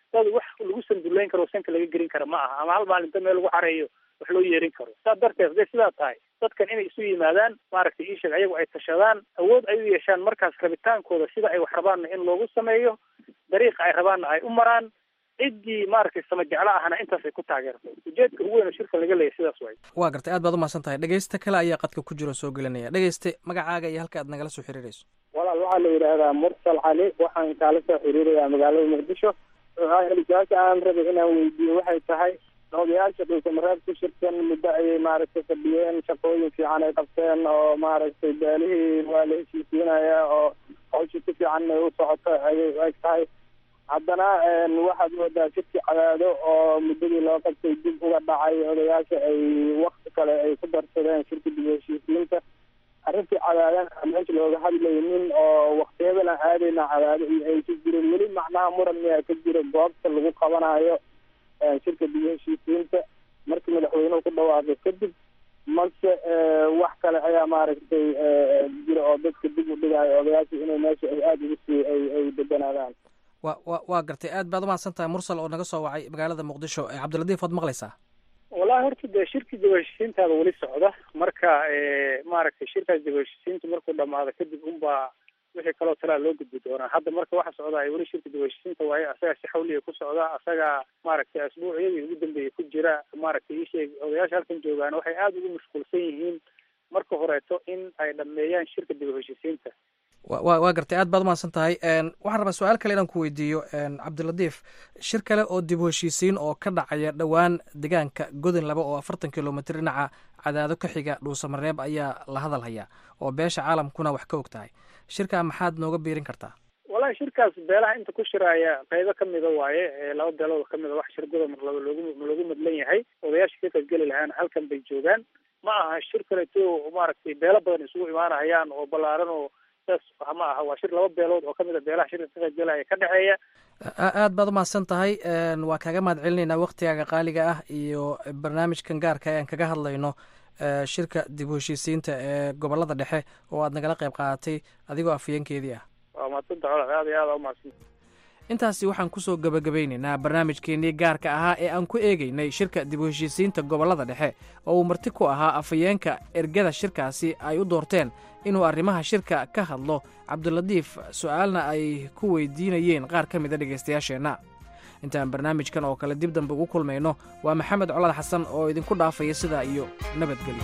dad wax lagu sanduleyn karo sanka laga gelin kara ma aha ama hal maalinta meel lagu xareeyo wax loo yeerin karo saa darteed haday sidaa tahay dadkan inay isu yimaadaan maaragtay iisheeg ayagu ay tashadaan awood ay u yeeshaan markaas rabitaankooda sida ay wax rabaanna in loogu sameeyo dariiqa ay rabaanna ay u maraan ciddii maaragtay sama jeclo ahna intaas ay ku taageerto ujeedka ugu weyn oo shirka laga leeyahy sidaas way waa gartay aad baad umahadsan tahay dhegeysta kale ayaa qadka ku jiro soo gelinaya dhegeyste magacaaga iyo halka aad nagala soo xiriirayso walaal waxaa la yidhaahdaa mursal cali waxaan kaala soo xiriirayaa magaalada muqdisho su-aasha aan rabay inaan weydiiyo waxay tahay odayaasha dhulkamareeb ku shirkan muddo ayay maaragtay fadhiyeen shaqooyin fiican ay qabteen oo maaragtay beelihii waa la heshiisiinaya oo hawsha si fiican ay u socoto ayay eg tahay haddana waxaad moodaa shirki cadaado oo muddadii loo qabtay dib uga dhacay odayaasha ay wakti kale ay ku darsadeen shirka dib u heshiisiinta arrintii cadaadan meesha looga hadlaynin oo waktiyadana aadayna cadaado iyo ay ku jirin weli macnaha muran miyaa ka jira goobta lagu qabanayo shirka dib u heshiisiinta markii madaxweynuhu ku dhawaaqay kadib mase wax kale ayaa maaragtay jira oo dadka dib u dhigayo odayaasha inay meesha ay aada ugu sii ay ay deganaadaan wa wa waa gartay aad baad umahadsan tahay mursal oo naga soo wacay magaalada muqdisho cabdiladiif waad maqlaysaa wallahi horta dee shirkii dib u heshiisiintaada weli socda marka maaragtay shirkaas dib u heshiisiinta markuu dhamaado kadib unbaa wixii kaloo talaa loo gudbi doonaa hadda marka waxa socdaa weli shirka dib u heshiisiinta waaye asagaa si xawliya ku socda asagaa maaragtay asbuucyadii ugu dambeeyay ku jira maaragtay iisheeg odayaasha halkan joogaan waxay aada ugu mashquulsan yihiin marka horeeto in ay dhameeyaan shirka dib u heshiisiinta wa waa gartay aad baad umahadsan tahay waxaan rabaa su-aal kale inaan ku weydiiyo cabdiladiif shir kale oo dib u heshiisiin oo ka dhacaya dhowaan deegaanka godon laba oo afartan kilomitr dhinaca cadaado ka xiga dhuusamareeb ayaa la hadal hayaa oo beesha caalamkuna wax ka og tahay shirkaa maxaad nooga biirin kartaa wallahi shirkaas beelaha inta ku shiraaya qaybo kamida waaye laba beelood kamida wax shir godob loogu loogu madlan yahay odayaasha ka qaybgeli lahaana halkan bay joogaan ma aha shir kaleto maaragtay beelo badan isugu imaanahayaan oo ballaaran oo ma aha waa shir laba beelood oo kamid a beelaha shirka ka qaybgalaya ka dhexeeya aad baad umahadsan tahay waa kaaga mahad celinaynaa waktigaaga qaaliga ah iyo barnaamijkan gaarka aan kaga hadlayno shirka dib u heshiisiinta ee gobolada dhexe oo aad nagala qayb qaadatay adigoo afhayeenkeedii ah waa madsanta colaad aad iyo aad umahadsan intaasi waxaan kusoo gabagabeynaynaa barnaamijkeenii gaarka ahaa ee aan ku eegeynay shirka dib u heshiisiinta gobollada dhexe oo uu marti ku ahaa afhayeenka ergada shirkaasi ay u doorteen inuu arrimaha shirka ka hadlo cabdiladiif su-aalna ay ku weydiinayeen qaar ka mida dhegaystayaasheenna intaan barnaamijkan oo kale dib dambe ugu kulmayno waa maxamed colaad xasan oo idinku dhaafaya sidaa iyo nabadgelyo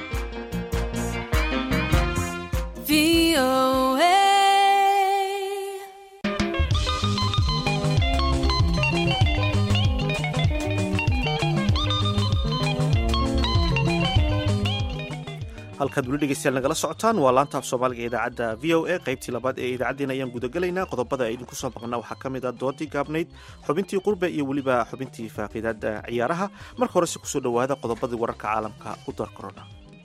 halkaad weli dhegeystayaal nagala socotaan waa laanta af soomaaliga idaacadda v o a qaybtii labaad ee idaacaddeen ayaan gudagelaynaa qodobada ay idinku soo maqnaa waxaa ka mid ah doodii gaabnayd xubintii qurbe iyo weliba xubintii faaqiidaada ciyaaraha marka horese kusoo dhowaada qodobadii wararka caalamka u dar korona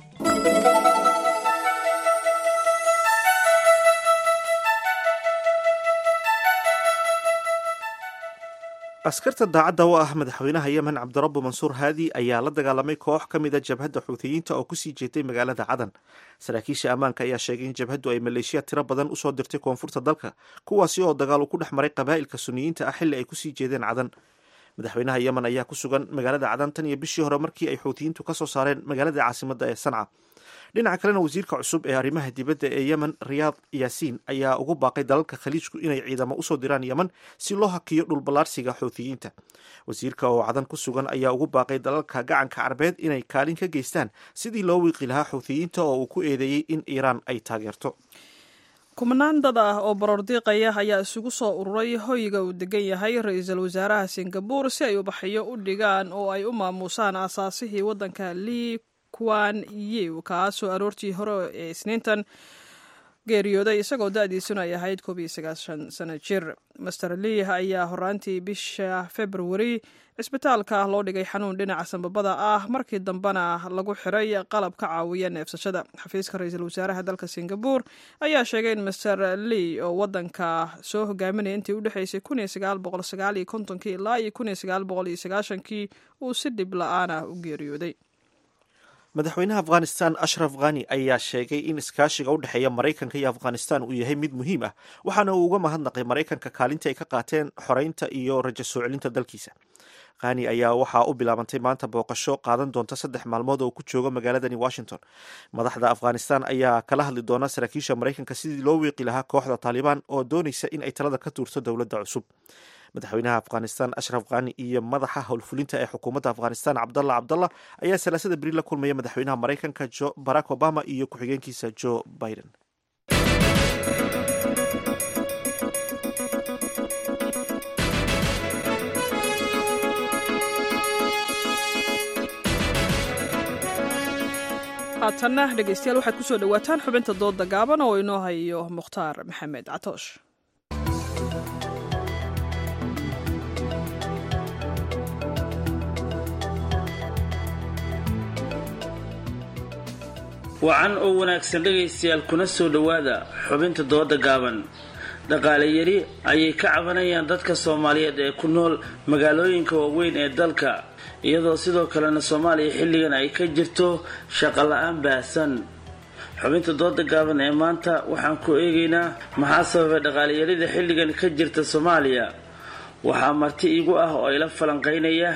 askarta daacadda u ah madaxweynaha yemen cabdirabbu mansuur haadi ayaa la dagaalamay koox ka mida jabhadda xuutiyiinta oo kusii jeetay magaalada cadan saraakiisha ammaanka ayaa sheegay in jabhaddu ay maleeshiya tiro badan usoo dirtay koonfurta dalka kuwaasi oo dagaal uu ku dhex maray qabaa'ilka suniyiinta ah xilli ay kusii jeedeen cadan madaxweynaha yemen ayaa ku sugan magaalada cadan tan iyo bishii hore markii ay xuutiyiintu ka soo saareen magaalada caasimadda ee sanca dhinaca kalena wasiirka cusub ee arrimaha dibadda ee yemen riyaad yaasiin ayaa ugu baaqay dalalka khaliijku inay ciidamo usoo diraan yemen si loo hakiyo dhulballaarsiga xuutiyiinta wasiirka oo cadan ku sugan ayaa ugu baaqay dalalka gacanka carbeed inay kaalin ka geystaan sidii loo wiiqi lahaa xuutiyiinta oo uu ku eedeeyey in iiraan ay taageerto kumanaan dad ah oo baroordiiqaya ayaa isugu soo ururay hoyga uu degan yahay ra-iisul wasaaraha singabuur si ay ubaxyo u dhigaan oo ay u maamuusaan aasaasihii waddanka lii kuwan yew kaasoo aroortii hore ee isniintan geeriyooday isagoo da-diisuna ay ahayd koob iyo sagaashan sano jir master lii ayaa horaantii bisha februari cisbitaalka loo dhigay xanuun dhinaca sambabada ah markii dambena lagu xiray qalab ka caawiya neefsashada xafiiska ra-iisul wasaaraha dalka singabuur ayaa sheegay in master lii oo wadanka soo hogaaminaya intii u dhexeysay kun iyo sagaal boqol sagaal iyo kontonkii ilaa iyo kun iyo sagaal boqol iyo sagaashankii uu si dhib la-aan ah u geeriyooday madaxweynaha afghanistan ashraf khani ayaa sheegay in iskaashiga u dhexeeya maraykanka iyo afghanistan uu yahay mid muhiim ah waxaana uu uga mahadnaqay maraykanka kaalintii ay ka qaateen xoreynta iyo rajo soo celinta dalkiisa khani ayaa waxaa u bilaabantay maanta booqasho qaadan doonta saddex maalmood oo ku joogo magaaladani washington madaxda afghanistan ayaa kala hadli doona saraakiisha maraykanka sidii loo wiiqi lahaa kooxda taalibaan oo doonaysa in ay talada ka tuurto dowladda cusub madaxweynaha afghanistan ashraf khani iyo madaxa howlfulinta ee xukuumadda afghanistan cabdalla cabdalla ayaa salaasada beri la kulmaya madaxweynaha maraykanka barack obama iyo ku-xigeenkiisa joe biden haatanna dhegeystayaal waxaad kusoo dhawaataan xubinta dooda gaaban oo inoo hayo mukhtaar maxamed catoosh wacan oo wanaagsan dhegaystayaal kuna soo dhowaada xubinta dooda gaaban dhaqaale yari ayay ka cabanayaan dadka soomaaliyeed ee ku nool magaalooyinka waaweyn ee dalka iyadoo sidoo kalena soomaaliya xilligan ay ka jirto shaqo la-aan baahsan xubinta dooda gaaban ee maanta waxaan ku eegaynaa maxaa sababay dhaqaaleyarida xilligan ka jirta soomaaliya waxaa marti igu ah oo ila falanqeynaya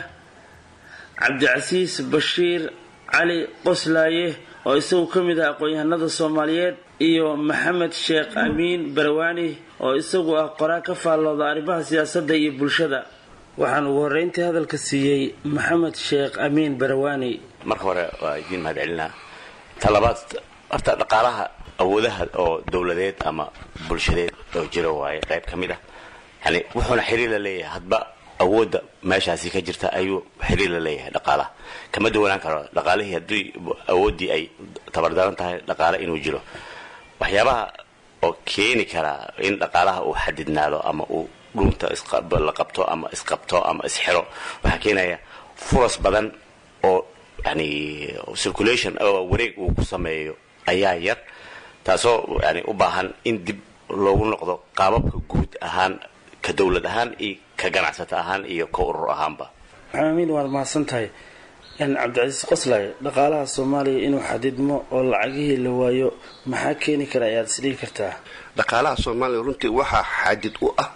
cabdicasiis bashiir cali qoslaaye oo isagu ka mid ah aqoon-yahanada soomaaliyeed iyo maxamed sheekh amiin barawaani oo isagu ah qoraa ka faallooda arrimaha siyaasadda iyo bulshada waxaan ugu horreyntii hadalka siiyey maxamed sheekh amiin barawaani marka hore waa idiin mahad celinaa talabaad horta dhaqaalaha awoodaha oo dowladeed ama bulshadeed oo jiro waaye qayb ka mid ah yani wuxuuna xiriir la leeyahay hadba awoodda meeshaasi ka jirta ayuu xiriir la leeyahay dhaqaalaha kama duwanaan karo dhaqaalihii haddii awooddii ay tabardaran tahay dhaqaale inuu jiro waxyaabaha oo keeni karaa in dhaqaalaha uu xadidnaado ama uu dhunta la qabto ama isqabto ama isxiro waxaa keenaya furas badan oo yani circulation oo wareeg uu ku sameeyo ayaa yar taasoo yani u baahan in dib loogu noqdo qaababka guud ahaan ka dowlad ahaan iyo ka ganacsato ahaan iyo ka urur ahaanba maxaamiin waad mahadsan tahay cabdicasiis qoslay dhaqaalaha soomaaliya inuu xadidmo oo lacagihii la waayo maxaa keeni kara ayaad isdhihi kartaa dhaqaalaha soomaaliya runtii waxaa xadid u ah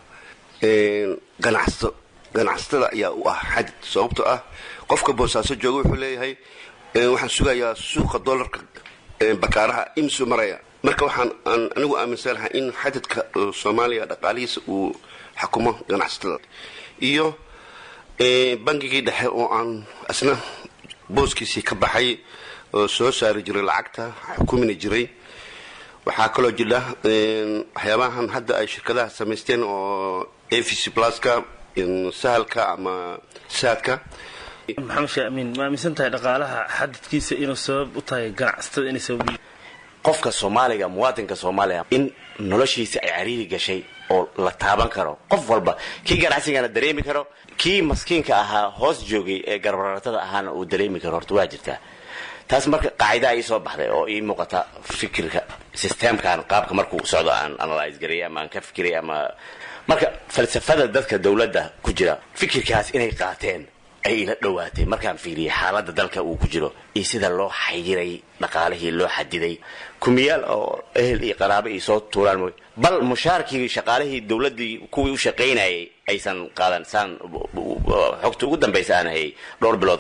ganacsato ganacsatada ayaa u ah xadid sababtoo ah qofka boosaaso jooga wuxuu leeyahay waxaan sugayaa suuqa dolarka bakaaraha imsu maraya marka waxaan anigu aaminsanahay in xadidka soomaaliya dhaqaalihiisa uu xukumo ganacsatada iyo bangigii dhexe oo aan isna booskiisii ka baxay oo soo saari jiray lacagta xukumina jiray waxaa kaloo jira waxyaabahan hadda ay shirkadaha samaysteen oo a v c pluska sahalka ama saadka maxamed sheekh amiin ma aaminsan tahay dhaqaalaha xadidkiisa inuu sabab u tahay ganacsatada inay sabab qofka soomaaliga muwaadinka soomaaliya in noloshiisa ay cariiri gashay oo la taaban karo qof walba kii ganacsigana dareemi karo kii maskiinka ahaa hoos joogay ee garbaratada ahaana uu dareemi karo horta waa jirtaa taas marka qaacidaa ii soo baxday oo ii muuqata fikirka systemkan qaabka markuu socdo aan analyse gareey ama aan ka fikiray ama marka falsafada dadka dowladda ku jira fikirkaas inay qaateen ay ila dhowaatay markaan fiiriyay xaaladda dalka uu ku jiro iyo sida loo xayiray dhaqaalihii loo xadiday kumiyaal oo ehel iyo qaraabo iyo soo tuuraan mooy bal mushaarkii shaqaalihii dowladdii kuwii u shaqaynayay aysan qaadan saan xogta ugu dambaysa aan hayay dhowr bilood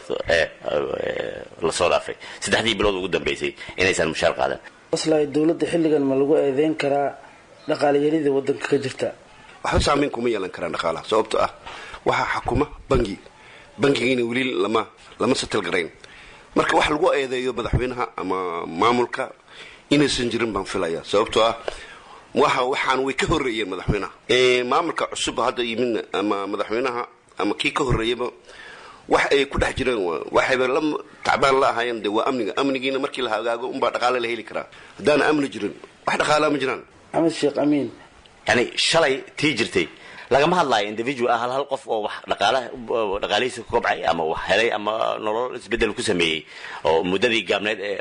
lasoo dhaafay saddexdii bilood ugu dambaysay inaysan mushaar qaadan aslay dowladda xilligan ma lagu eedeyn karaa dhaqaalayarida wadanka ka jirta waxba saamayn kuma yeelan karaan dhaqaalaha sababto ah waxaa xakuma bangi bangigiina weli lama lama satalgarayn marka wax lagu eedeeyo madaxweynaha ama maamulka inaysan jirin baan filaya sababtoo ah waxa waxaan way ka horeeyeen madaxweynaha maamulka cusub hadda yimidna ama madaxweynaha ama kii ka horeeyaba wax ay ku dhex jireen waxayba la tacbaan la ahaayeen de waa amniga amnigiina markii la hagaago unbaa dhaqaale la heli karaa haddaana amni jirin wax dhaqaalaa ma jiraan maxamed sheekh amiin yani shalay tii jirtay lagama hadlaayo individual hal hal qof oo wax dhaqaalaha dhaqaalihiisa ku kobcay ama wax helay ama nolol isbedel ku sameeyey oo muddadii gaabneed ee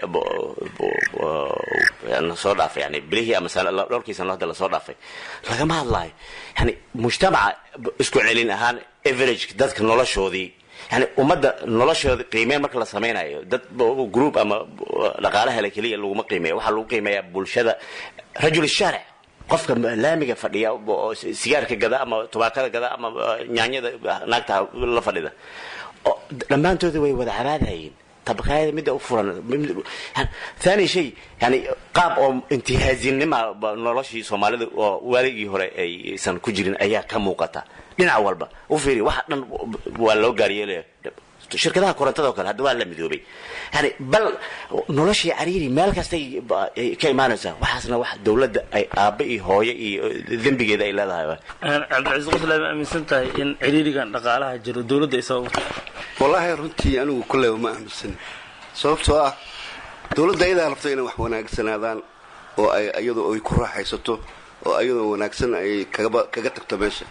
lasoo dhaafay yani bilihii ama dhowrkii sano hadda lasoo dhaafay lagama hadlaayo yani mujtamaca isku celin ahaan average dadka noloshoodii yani ummadda noloshooda qiimeyn marka la samaynayo dad group ama dhaqaale hele keliya laguma qiimeeya waxaa lagu qiimeeyaa bulshada rajul shaaric qofka laamiga fadhiya oo sigaarka gada ama tubaakada gada ama nyaanyada naagta la fadhida dhammaantooda way wada cabaadayeen tabakaayada midda u furan thani shay yani qaab oo intihaasinima noloshii soomaalida oo waaligii hore aysan ku jirin ayaa ka muuqata dhinac walba u fiiri waxa dhan waa loo gaaryeelaya shirkadaha korontada oo kale hadda waa la midoobay yani bal noloshii cariiri meel kastay ka imaanaysaa waxaasna wax dawladda ay aabba iyo hooyo iyo dembigeeda ay leedahay cabdicasiis qoslaa ma aaminsan tahay in ciriirigan dhaqaalaha jiro dawladda ay sabab wallaahi runtii anigu kulleyba ma aaminsan sababtoo ah dawladda ayadaa rabta inay wax wanaagsanaadaan oo ay iyadu ay ku raaxaysato oo ayadoo wanaagsan ay kagaba kaga tagto meesha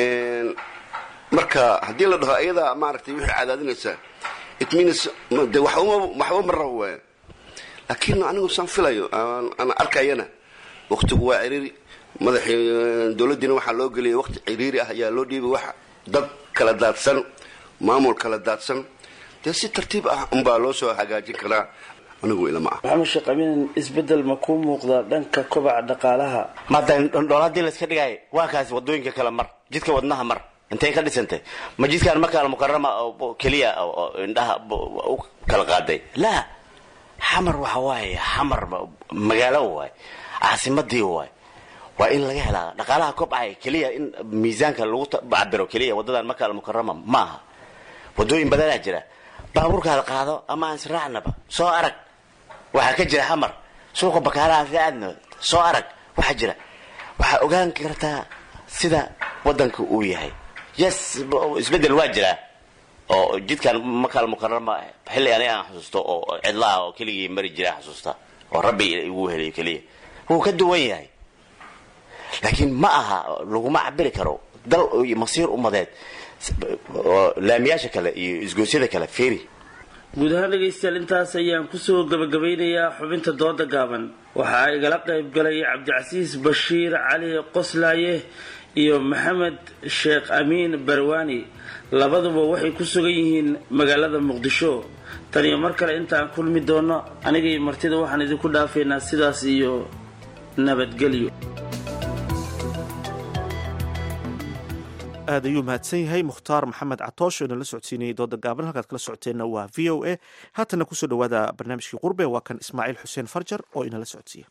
marka haddii la dhaho ayadaa maaragtay wixii cadaadinaysaa it means de waxba waxba ma rabo waaya laakiin anigu saan filayo aan arkayana waqtigu waa ciriiri madaxii dawladdiina waxaa loo geliyay waqti ciriiri ah ayaa loo dhiibay wax dad kala daadsan maamul kala daadsan dee si tartiib ah unbaa loo soo hagaajin karaa anigu ilama ah maxamed sheekh amiin isbedel ma kuu muuqdaa dhanka kobaca dhaqaalaha maada dhool haddii layska dhigaayo waa kaasi wadooyinka kale mar jidka wadnaha mar intay ka dhisantay ma jidkaan markaa mukarama keliya indhaha u kala qaaday laa xamar waxa waaye xamar magaalo waay caasimadii waay waa in laga helaa dhaqaalaha kobcaya keliya in miisaanka lagu cabiro keliya wadadan markaa almukarama ma aha wadooyin badanaa jira baabuurkaada qaado ama aan israacnaba soo arag waxaa ka jira xamar suuqa bakaalaha si aadna soo arag waxaa jira waxaa ogaan kartaa sida wadanka uu yahay yes isbedel waa jiraa oo jidkan makaal mukarama xilli ani aan xusuusto oo cidlaha oo keligii mari jira xusuusta oo rabbi igu heliyo keliya wuu ka duwan yahay laakiin ma aha laguma cabiri karo dal masiir umadeed laamiyaasha kale iyo isgoosyada kale feri guud ahaan dhegaystayaal intaas ayaan kusoo gabagabeynayaa xubinta dooda gaaban waxaa igala qayb galay cabdicasiis bashiir cali qoslaaye iyo maxamed sheekh amiin barwaani labaduba waxay ku sugan yihiin magaalada muqdisho tan iyo mar kale intaan kulmi doono anigay martida waxaan idinku dhaafaynaa sidaas iyo nabadgelyo aad ayuu mahadsan yahay mukhtaar maxamed catoosh oo inala socodsiinayay dooda gaaban halkaad kala socoteenna waa v o a haatana kusoo dhawaada barnaamijkii qurbe waa kan ismaaciil xuseen farjar oo inala socodsiiya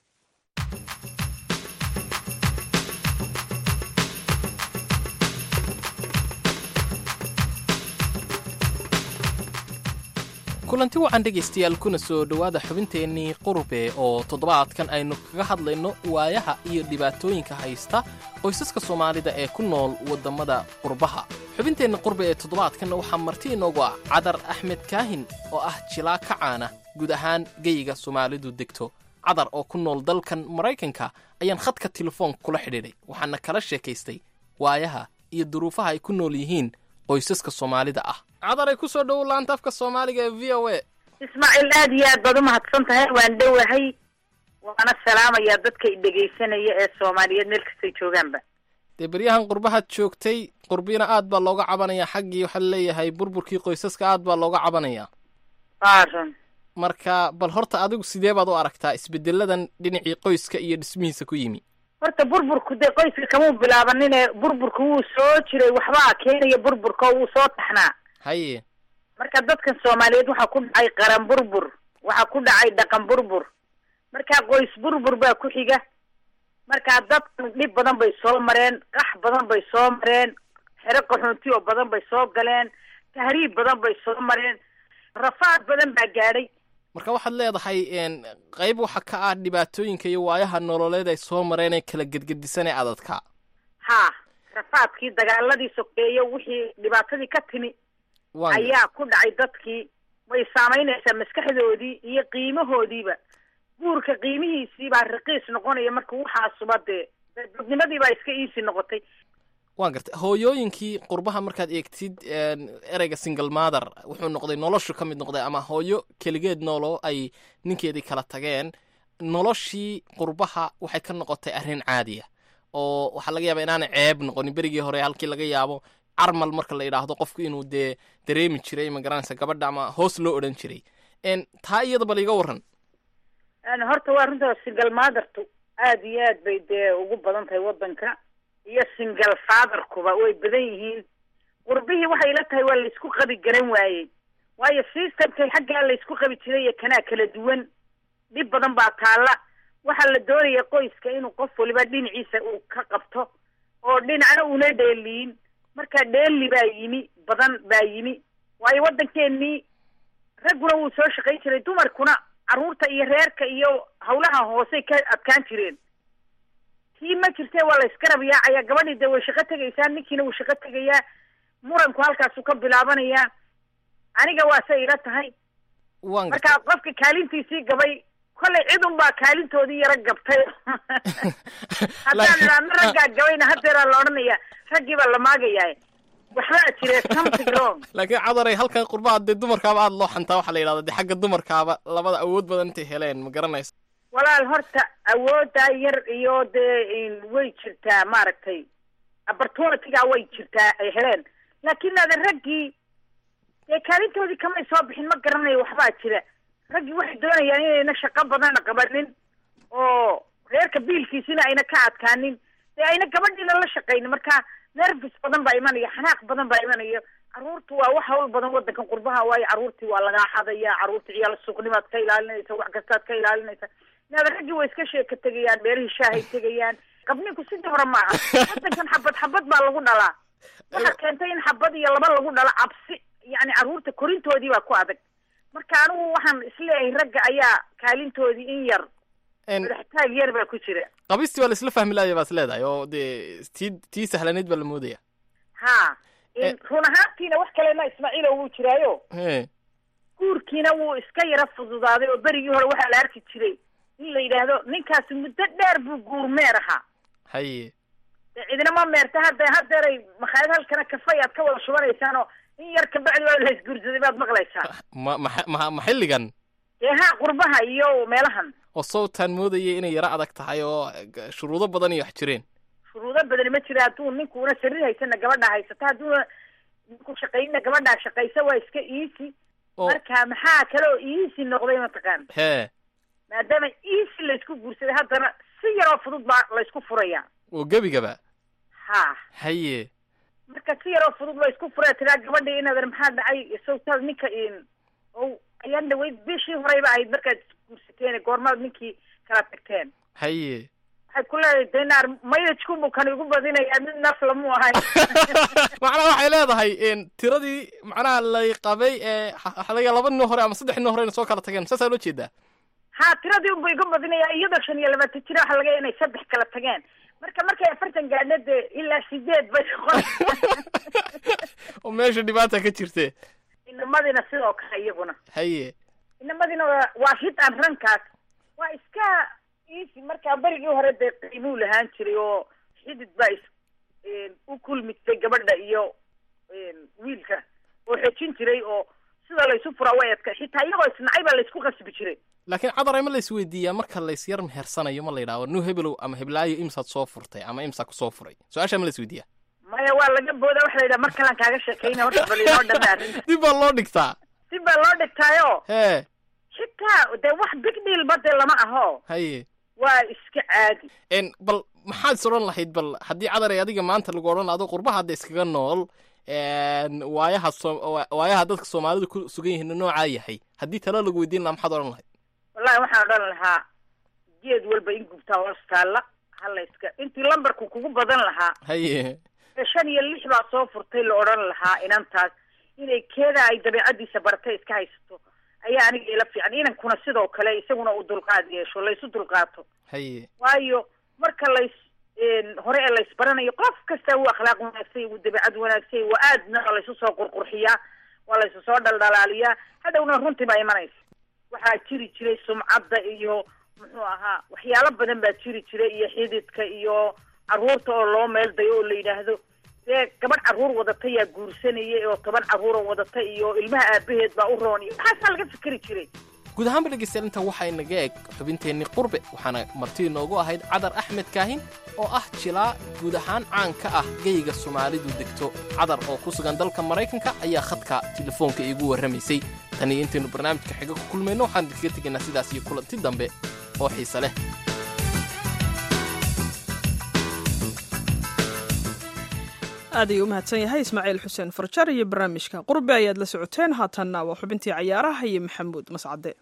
kulanti wacan dhegaystayaal kuna soo dhowaada xubinteennii qurbe oo toddobaadkan aynu kaga hadlayno waayaha iyo dhibaatooyinka haysta qoysaska soomaalida ee ku nool waddammada qurbaha xubinteenna qurbe ee toddobaadkanna waxaa marti inoogu ah cadar axmed kaahin oo ah jilaa ka caana guud ahaan geyiga soomaalidu degto cadar oo ku nool dalkan maraykanka ayaan khadka telefoon kula xidhiidhay waxaana kala sheekaystay waayaha iyo duruufaha ay ku nool yihiin qoysaska soomaalida ah cadaray ku soo dhowow laanta afka soomaaliga ee v o a ismaaciil aad iyo aad baad u mahadsan tahay waan dhowahay waana salaamayaa dadka i dhegaysanaya ee soomaaliyeed meel kastay joogaanba dee beryahan qurbahaad joogtay qurbiina aad baa looga cabanayaa xaggii waxaa laleeyahay burburkii qoysaska aad baa looga cabanayaa aaran marka bal horta adigu sidee baad u aragtaa isbeddeladan dhinacii qoyska iyo dhismihiisa ku yimi horta burburku dee qoyska kamuu bilaabanine burburku wuu soo jiray waxbaa keenaya burburka oo wuu soo taxnaa haye marka dadkan soomaaliyeed waxaa ku dhacay qaran burbur waxaa ku dhacay dhaqan burbur marka qoys burbur baa ku xiga marka dadkan dhib badan bay soo mareen qax badan bay soo mareen xero qaxoonti oo badan bay soo galeen tahriib badan bay soo mareen rafaad badan baa gaadhay marka waxaad leedahay qayb waxa ka ah dhibaatooyinka iyo waayaha nololeed ay soo mareen ee kala gedgedisanee adadka ha rafaadkii dagaaladii sokeeye wixii dhibaatadii ka timi ayaa ku dhacay dadkii way saamaynaysaa maskaxdoodii iyo qiimahoodiiba guurka qiimihiisii baa raqiis noqonaya marka waxaasuba dee dadnimadii baa iska iisi noqotay waan gartay hooyooyinkii qurbaha markaad eegtid ereyga single mother wuxuu noqday noloshu ka mid noqday ama hooyo keligeed noolo ay ninkeedii kala tageen noloshii qurbaha waxay ka noqotay arrin caadiya oo waxaa laga yaaba inaanay ceeb noqonin berigii hore halkii laga yaabo carmal marka la yidhaahdo qofku inuu dee dareemi jiray ma garanaysa gabadha ama hoos loo odhan jiray taa iyada bal iga warran horta waa runta single mothertu aad iyo aad bay dee ugu badan tahay waddanka iyo single fatherkuba way badan yihiin qurbihii waxay la tahay waa laysku qabi garan waayey waayo systemkay xaggaa laysku qabi jiray iyo kanaa kala duwan dhib badan baa taalla waxaa la doonaya qoyska inuu qof waliba dhinaciisa uu ka qabto oo dhinacna una dheeliyin marka dheeli baa yimi badan baa yimi waayo waddankeenii ragguna wuu soo shaqayn jiray dumarkuna carruurta iyo reerka iyo hawlaha hoosey ka adkaan jireen tii ma jirtee waa la isgarab yaacaya gabadhii dee way shaqo tegaysaa ninkiina wuu shaqo tegayaa muranku halkaasuu ka bilaabanayaa aniga waa se ila tahay marka qofka kaalintiisii gabay kollay cid unbaa kaalintoodii yaro gabtay haddaan idhaahno raggaa gabayna hadeeraa la odhanaya raggii baa la maagayaa waxbaa jire something wrong laakiin cadaray halkan qurbaha dee dumarkaaba aada loo xantaa waxaa la yidhahda dee xagga dumarkaaba labada awood badan intay heleen ma garanaysa walaal horta awooddaa yar iyo dee way jirtaa maaragtay opportunityga way jirtaa ay heleen laakiin ada raggii dee kaalintoodii kamay soo bixin ma garanayo waxbaa jira raggii waxay doonayaan inayna shaqo badana qabanin oo reerka biilkiisina ayna ka adkaanin dee ayna gabadhiina la shaqaynin marka nervis badan baa imanaya xanaaq badan baa imanaya carruurtu waa wax hawl badan waddankan qurbaha waayo carruurtii waa lagaa xadaya carruurta ciyaal suuqnimaad ka ilaalinaysa wax kastaad ka ilaalinaysa inaada raggii way iska sheeka tegayaan beerihii shaahay tegayaan qabninku sidii hore maaha waddankan xabad xabad baa lagu dhalaa waxa keentay in xabad iyo laba lagu dhalo cabsi yacni carruurta korintoodii baa ku adag marka anigu waxaan isleeyahay ragga ayaa kaalintoodii in yar madaxtaag yar baa ku jira qabistii waa la isla fahmi laaya baas leedahay oo dee tii tii sahlanayd baa la moodaya ha run ahaantiina wax kalena ismaaciilo wuu jiraayo guurkiina wuu iska yara fududaaday oo berigii hore waxaa la arki jiray in la yidhaahdo ninkaasi muddo dheer buu guur meer ahaa haye dee cidina ma meerta hadda hadeeray makhaayad halkana kafay aad ka wada shubanaysaan oo in yar kabacdi waa la isguursaday baad maqlaysaa ma ma ma ma xilligan dee ha qurbaha iyo meelahan oo sawtaan moodayay inay yaro adag tahay oo shuruudo badan iyo wax jireen shuruudo badani ma jira hadduu ninkuuna sariir haysana gabadhaa haysata hadduuna ninku shaqaynina gabadhaa shaqaysa waa iska easy marka maxaa kale oo easy noqday mataqaan hee maadaama easy laysku guursaday haddana si yaroo fudud baa laysku furaya oo gebigaba ha haye marka si yaroo fudud laysku furaya tiraa gabadhii inaad maxaa dhacay sawtaad ninka o ayaan dhaweyd bishii horeyba ahayd markaad guursateen goormaad ninkii kala tagteen haye waxay ku leedahay denaar maydajkunbu kan igu badinayaa mid nafla mu ahay macnaha waxay leedahay tiradii macnaha lay qabay ee xalaga laba nin hore ama saddex nin hore soo kala tageen saasaa loo jeedaa ha tiradii unba igu badinayaa iyadoo shan iyo labaatan jira waxa laga inay saddex kala tageen marka markay afartan gaadhna dee ilaa sideed bay noqon oo meesha dhibaata ka jirte inamadina sidoo kale iyaguna haye inamadina waa hid aan rankaas waa iska easy markaa berigii hore dee qiimuu lahaan jiray oo xidid baa is u kulmitay gabadha iyo wiilka oo xejin jiray oo sida laysu furaa way adka xitaa iyagoo isnacay baa laysku qasbi jiray laakiin cadaray ma lays weydiiyaa marka lays yar mehersanayo ma la yidhahdo nu hebelow ama heblaayo imsaad soo furtay ama imsaa kusoo furay su-aashaa ma lays weydiiyaa maya waa laga booda waxa la yidhaha mar kalaan kaaga sheekayna horta bal inoo dhame arrinta dib baa loo dhigtaa dib baa loo dhigtaayo hee xitaa dee wax big deal ba dee lama aho haye waa iska caadi n bal maxaad is odhan lahayd bal haddii cadaray adiga maanta lagu odhan ado qurbaha hadda iskaga nool waayaha so waayaha dadka soomaalidu ku sugan yihiin noocaa yahay haddii talo lagu weydiin lahaa maxaad odhan lahayd wallahi waxaan odhan lahaa geed walba in gubtaa hoos taalla hala iska intii lambarku kugu badan lahaa haye shan iyo lix baa soo furtay la odhan lahaa inantaas inay keeda ay dabeecadiisa baratay iska haysato ayaa aniga ila fiican inankuna sidoo kale isaguna uu dulqaad yeesho laysu dulqaato haye waayo marka lays hore ee laysbaranayo qof kasta wuu akhlaaq wanaagsay wuu dabeecad wanaagsay waa aadna waa laysu soo qurqurxiyaa waa laysu soo dhaldhalaaliyaa hadhowna runtii baa imanaysa waxaa jiri jiray sumcadda iyo muxuu ahaa waxyaalo badan baa jiri jiray iyo xididka iyo carruurta oo loo meel dayo oo la yidhaahdo dee gabadh carruur wadata yaa guursanayay oo toban carruura wadata iyo ilmaha aabaheed baa u roon iyo waxaasaa laga fikeri jiray guud ahaanba dhegaystayaal inta waxaa inaga eg xubinteennii qurbe waxaana marti inoogu ahayd cadar axmed kaahin oo ah jilaa guud ahaan caan ka ah geyga soomaalidu degto cadar oo ku sugan dalka maraykanka ayaa khadka telefoonka iigu warramaysay tan iyo intaynu barnaamijka xiga ku kulmayno waxaan idinkaga tegaynaa sidaas iyo kulanti dambe oo xiise leh aad ayuu u mahadsan yahay ismaaciil xuseen farjar iyo barnaamijka qurbe ayaad la socoteen haatanna waa xubintii cayaaraha iyo maxamuud mascade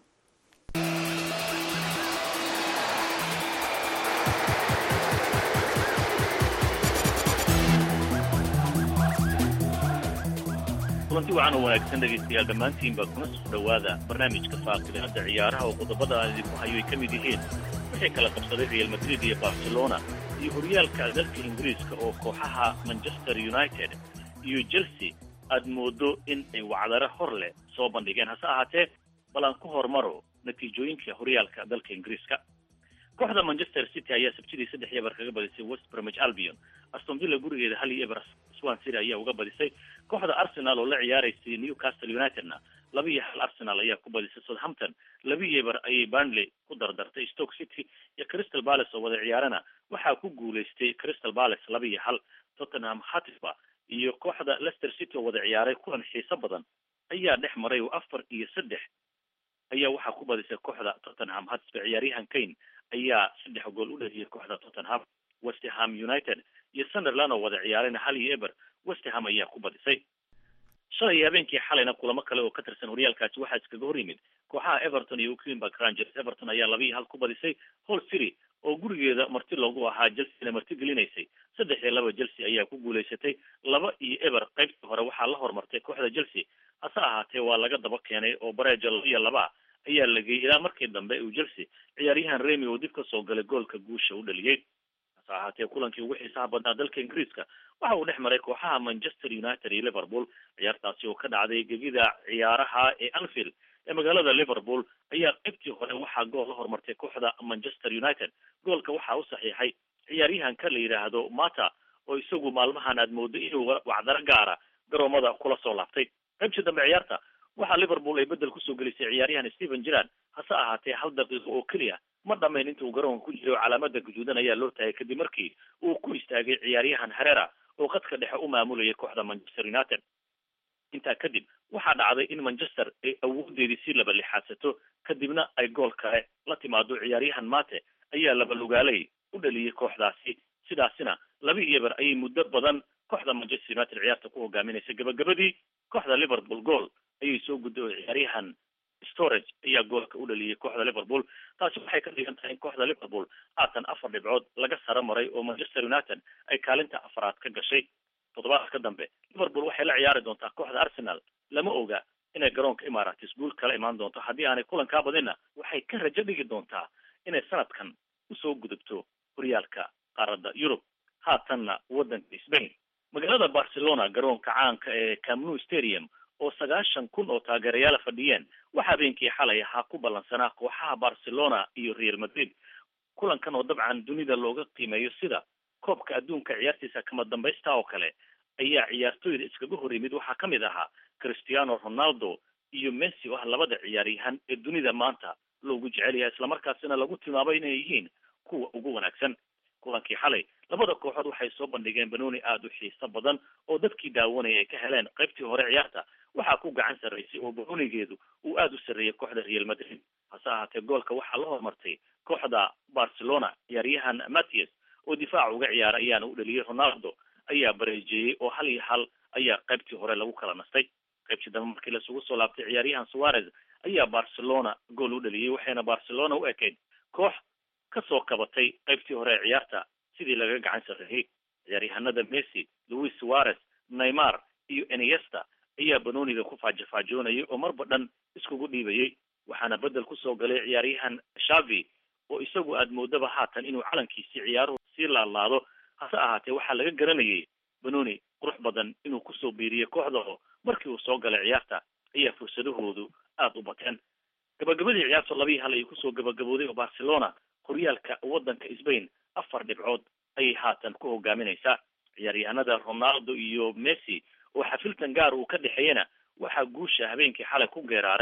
kulanti wacan oo wanaagsan dhegaystayaal dhammaantiinba kuna soo dhowaada barnaamijka faaqidada ciyaaraha oo qodobada aan idinku hayo ay ka mid yihiin waxay kala qabsaday real madrid iyo barcelona iyo horyaalka dalka ingiriiska oo kooxaha manchester united iyo chelsea aad moodo in ay wacdaro hor leh soo bandhigeen hase ahaatee bal aan ku hormaro natiijooyinka horyaalka dalka ingiriiska kooxda manchester city ayaa sabtidii saddex iyo eber kaga badisay west bromwich albion aston villa gurigeeda hal iyo eber swan city ayaa uga badisay kooxda arsenal oo la ciyaaraysay newcastle unitedna laba iyo hal arsenal ayaa ku badisay southampton laba iyo eber ayay burnley ku dardartay stoke city iyo crystal palace oo wada ciyaarana waxaa ku guulaystay crystal palace laba iyo hal tottenham hotspur iyo kooxda leicester city oo wada ciyaaray kulan xiiso badan ayaa dhex maray oo afar iyo saddex ayaa waxaa ku badisay kooxda tottenham hotspur ciyaaryahan kane ayaa saddex gool u dhaliyay kooxda tottenham westerham united iyo sunderland oo wada ciyaarayna hal iyo eber westerham ayaa ku badisay shalay iyo habeenkii xalayna kulamo kale oo ka tirsan horyaalkaasi waxaa iskaga hor yimid kooxaha everton iyo queenburg rangers everton ayaa laba iyo hal ku badisay hall city oo gurigeeda marti loogu ahaa chelsea marti gelinaysay saddex iyo laba chelsea ayaa ku guulaysatay laba iyo eber qaybtii hore waxaa la hormartay kooxda chelsea hase ahaatee waa laga daba keenay oo bareeja laba iyo laba ayaa la geeyey ilaa markii dambe uu chelsea ciyaaryahan remy oo dib ka soo galay goolka guusha u dhaliyey hase ahaatee kulankii ugu xiisaha badnaa dalka ingiriiska waxa uu dhex maray kooxaha manchester united iyo liverpool ciyaartaasi oo ka dhacday gegida ciyaaraha ee anfield ee magaalada liverpool ayaa qaybtii hore waxaa gool la hormartay kooxda manchester united goolka waxaa u saxiixay ciyaaryahanka la yidhaahdo mata oo isagu maalmahan aad moodo inuu wacdaro gaara garoomada kula soo laabtay qaybtii dambe ciyaarta waxaa liverpool ay bedel kusoo gelisay ciyaaryahan stephen gerrard hase ahaatee hal daqiiqo oo keliya ma dhamayn intuu garoonka ku jiray oo calaamada guduudan ayaa loo taagay kadib markii uu ku istaagay ciyaaryahan herera oo qadka dhexe u maamulayay kooxda manchester united intaa kadib waxaa dhacday in manchester ay awoodeedii si laba lixaadsato kadibna ay gool kale la timaado ciyaaryahan mate ayaa laba lugaalay u dhaliyey kooxdaasi sidaasina laba iyo eber ayay muddo badan kooxda manchester united ciyaarta ku hogaaminaysay gabagabadii kooxda liverpool gool ayay soo gudday oo ciyaaryahan storage ayaa goolka u dhaliyey kooxda liverpool taasi waxay ka dhigan tahay in kooxda liverpool haatan afar dhibcood laga saro maray oo manchester united ay kaalinta afaraad ka gashay toddobaadka dambe liverpool waxay la ciyaari doontaa kooxda arsenal lama oga inay garoonka imaratis guul kala imaan doonto haddii aanay kulankaa badinna waxay ka rajo dhigi doontaa inay sanadkan usoo gudubto horyaalka qaaradda yurub haatanna waddanka spain magaalada barcelona garoonka caanka ee camnu stadium oo sagaashan kun oo taageerayaala fadhiyeen waxaa habeenkii xalay ahaa ku ballansanaa kooxaha barcelona iyo real madrid kulankan oo dabcan dunida looga qiimeeyo sida koobka adduunka ciyaartiisa kama dambaysta oo kale ayaa ciyaartooyda iskaga hor yimid waxaa ka mid ahaa cristiano ronaldo iyo messi oo ah labada ciyaaryahan ee dunida maanta loogu jecel yahay islamarkaasina lagu tilmaamay inay yihiin kuwa ugu wanaagsan kulankii xalay labada kooxood waxay soo bandhigeen banooni aada u xiiso badan oo dadkii daawanaya ay ka heleen qaybtii hore ciyaarta waxaa ku gacan sarraysay oo banoonigeedu uu aada u sarreeyay kooxda real madrid hase ahaatee goolka waxaa la hormartay kooxda barcelona ciyaaryahan mathias oo difaaca uga ciyaara ayaana u dhaliyey ronaldo ayaa bareejeeyey oo hal iyo hal ayaa qaybtii hore lagu kala nastay qaybtii dambe markii lasugu soo laabtay ciyaaryahan suarez ayaa barcelona gool u dhaliyey waxayna barcelona u ekayd koox kasoo kabatay qaybtii hore ee ciyaarta sidii laga gacan sarreeyey ciyaaryahanada messi louis suarez neymar iyo eniesta ayaa banooniga ku faajafaajoonayay oo marba dhan iskugu dhiibayey waxaana bedel kusoo galay ciyaaryahan shavi oo isagu aad moodaba haatan inuu calankiisii ciyaaruhu sii laalaado hase ahaatee waxaa laga garanayay banooni qurux badan inuu kusoo biiriyey kooxda oo markii uu soo galay ciyaarta ayaa fursadahoodu aada u bateen gabagabadii ciyaarta laba iyo hal ayay kusoo gabagabooday oo barcelona horyaalka waddanka sbain afar dhibcood ayay haatan ku hogaaminaysaa ciyaaryahanada ronaldo iyo messi oo xafiltan gaar uu ka dhexeeyana waxaa guusha habeenkii xalay ku geeraaray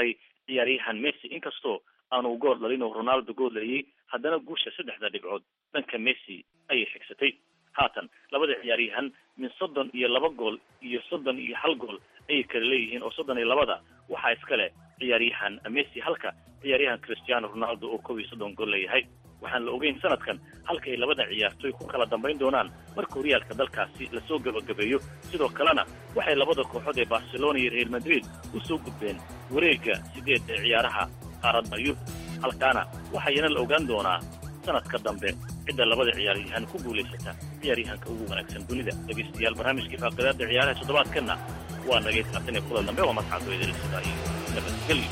ciyaaryahan messi inkastoo aanu gool dhalin oo ronaldo gool dhaliyey haddana guusha saddexda dhibcood dhanka messi ayay xigsatay haatan labada ciyaaryahan min soddon iyo laba gool iyo soddon iyo hal gool ayay kala leeyihiin oo soddon iyo labada waxaa iskale ciyaaryahan messi halka ciyaaryahan cristiano ronaldo oo kow iyo soddon gool leeyahay waxaan la ogeyn sanadkan halka ay labada ciyaartoy ku kala dambayn doonaan marka horyaalka dalkaasi lasoo gabagabeeyo sidoo kalena waxay labada kooxood ee barcelona iyo real madrid u soo gudbeen wareegga sideed ee ciyaaraha qaaradda yurub halkaana waxayana la ogaan doonaa sanadka dambe cidda labada ciyaaryahan ku guulaysata ciyaaryahanka ugu wanaagsan dunida dhegaystayaal barnaamijkii faaqidaada ciyaaraha toddobaadkanna waa nagay saatan ee kulan dambe waa mascado idil sidaa iyo nabadgelyo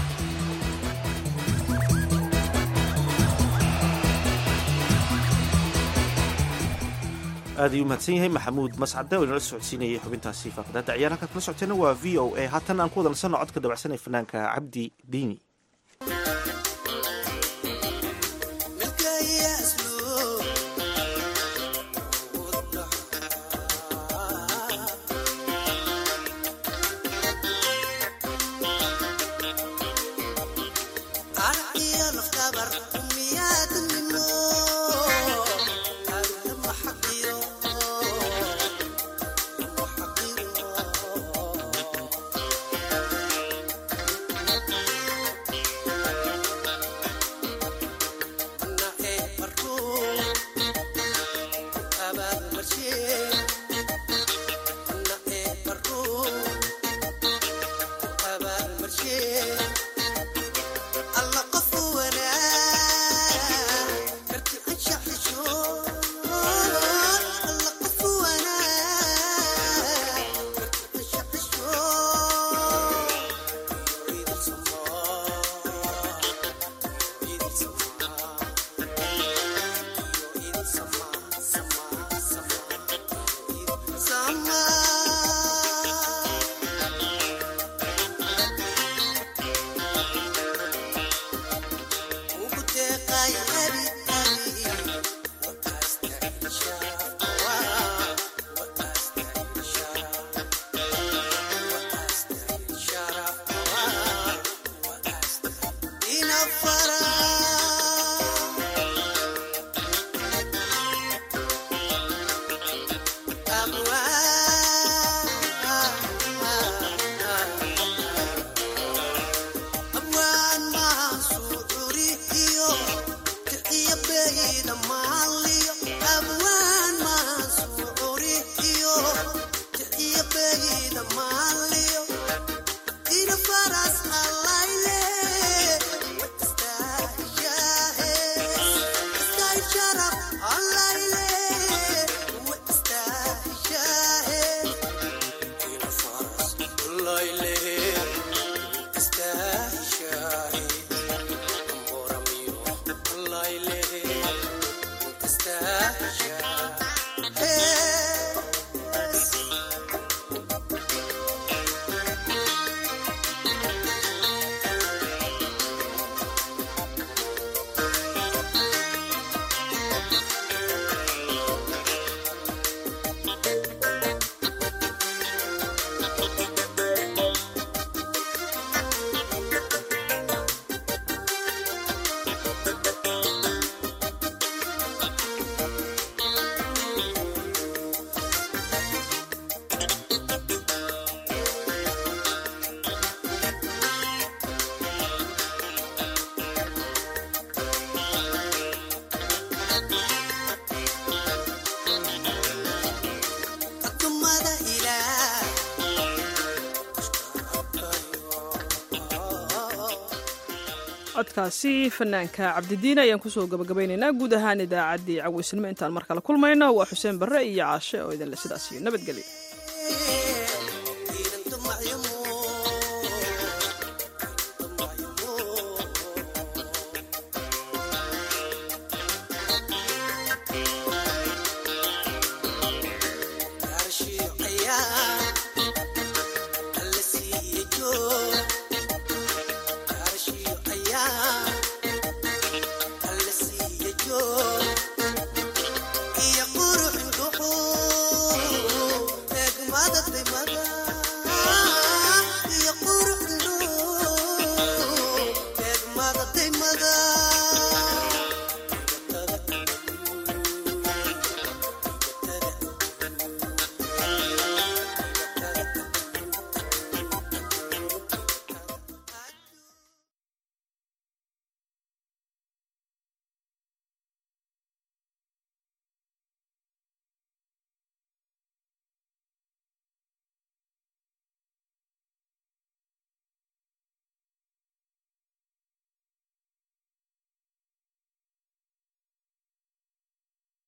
aad ayuu mahadsan yahay maxamuud mascade oo inala socodsiinayay xubintaasi faaqidaada ciyaar halkaad kala socoteena waa v o a haatan aan ku wada nasanno codka dabacsan ee fanaanka cabdi diini codkaasi fanaanka cabdidiin ayaan kusoo gabagabaynaynaa guud ahaan idaacaddii caweysnimo intaan mar kale kulmayno waa xuseen barre iyo caashe oo idinle sidaas iyo nabadgelyo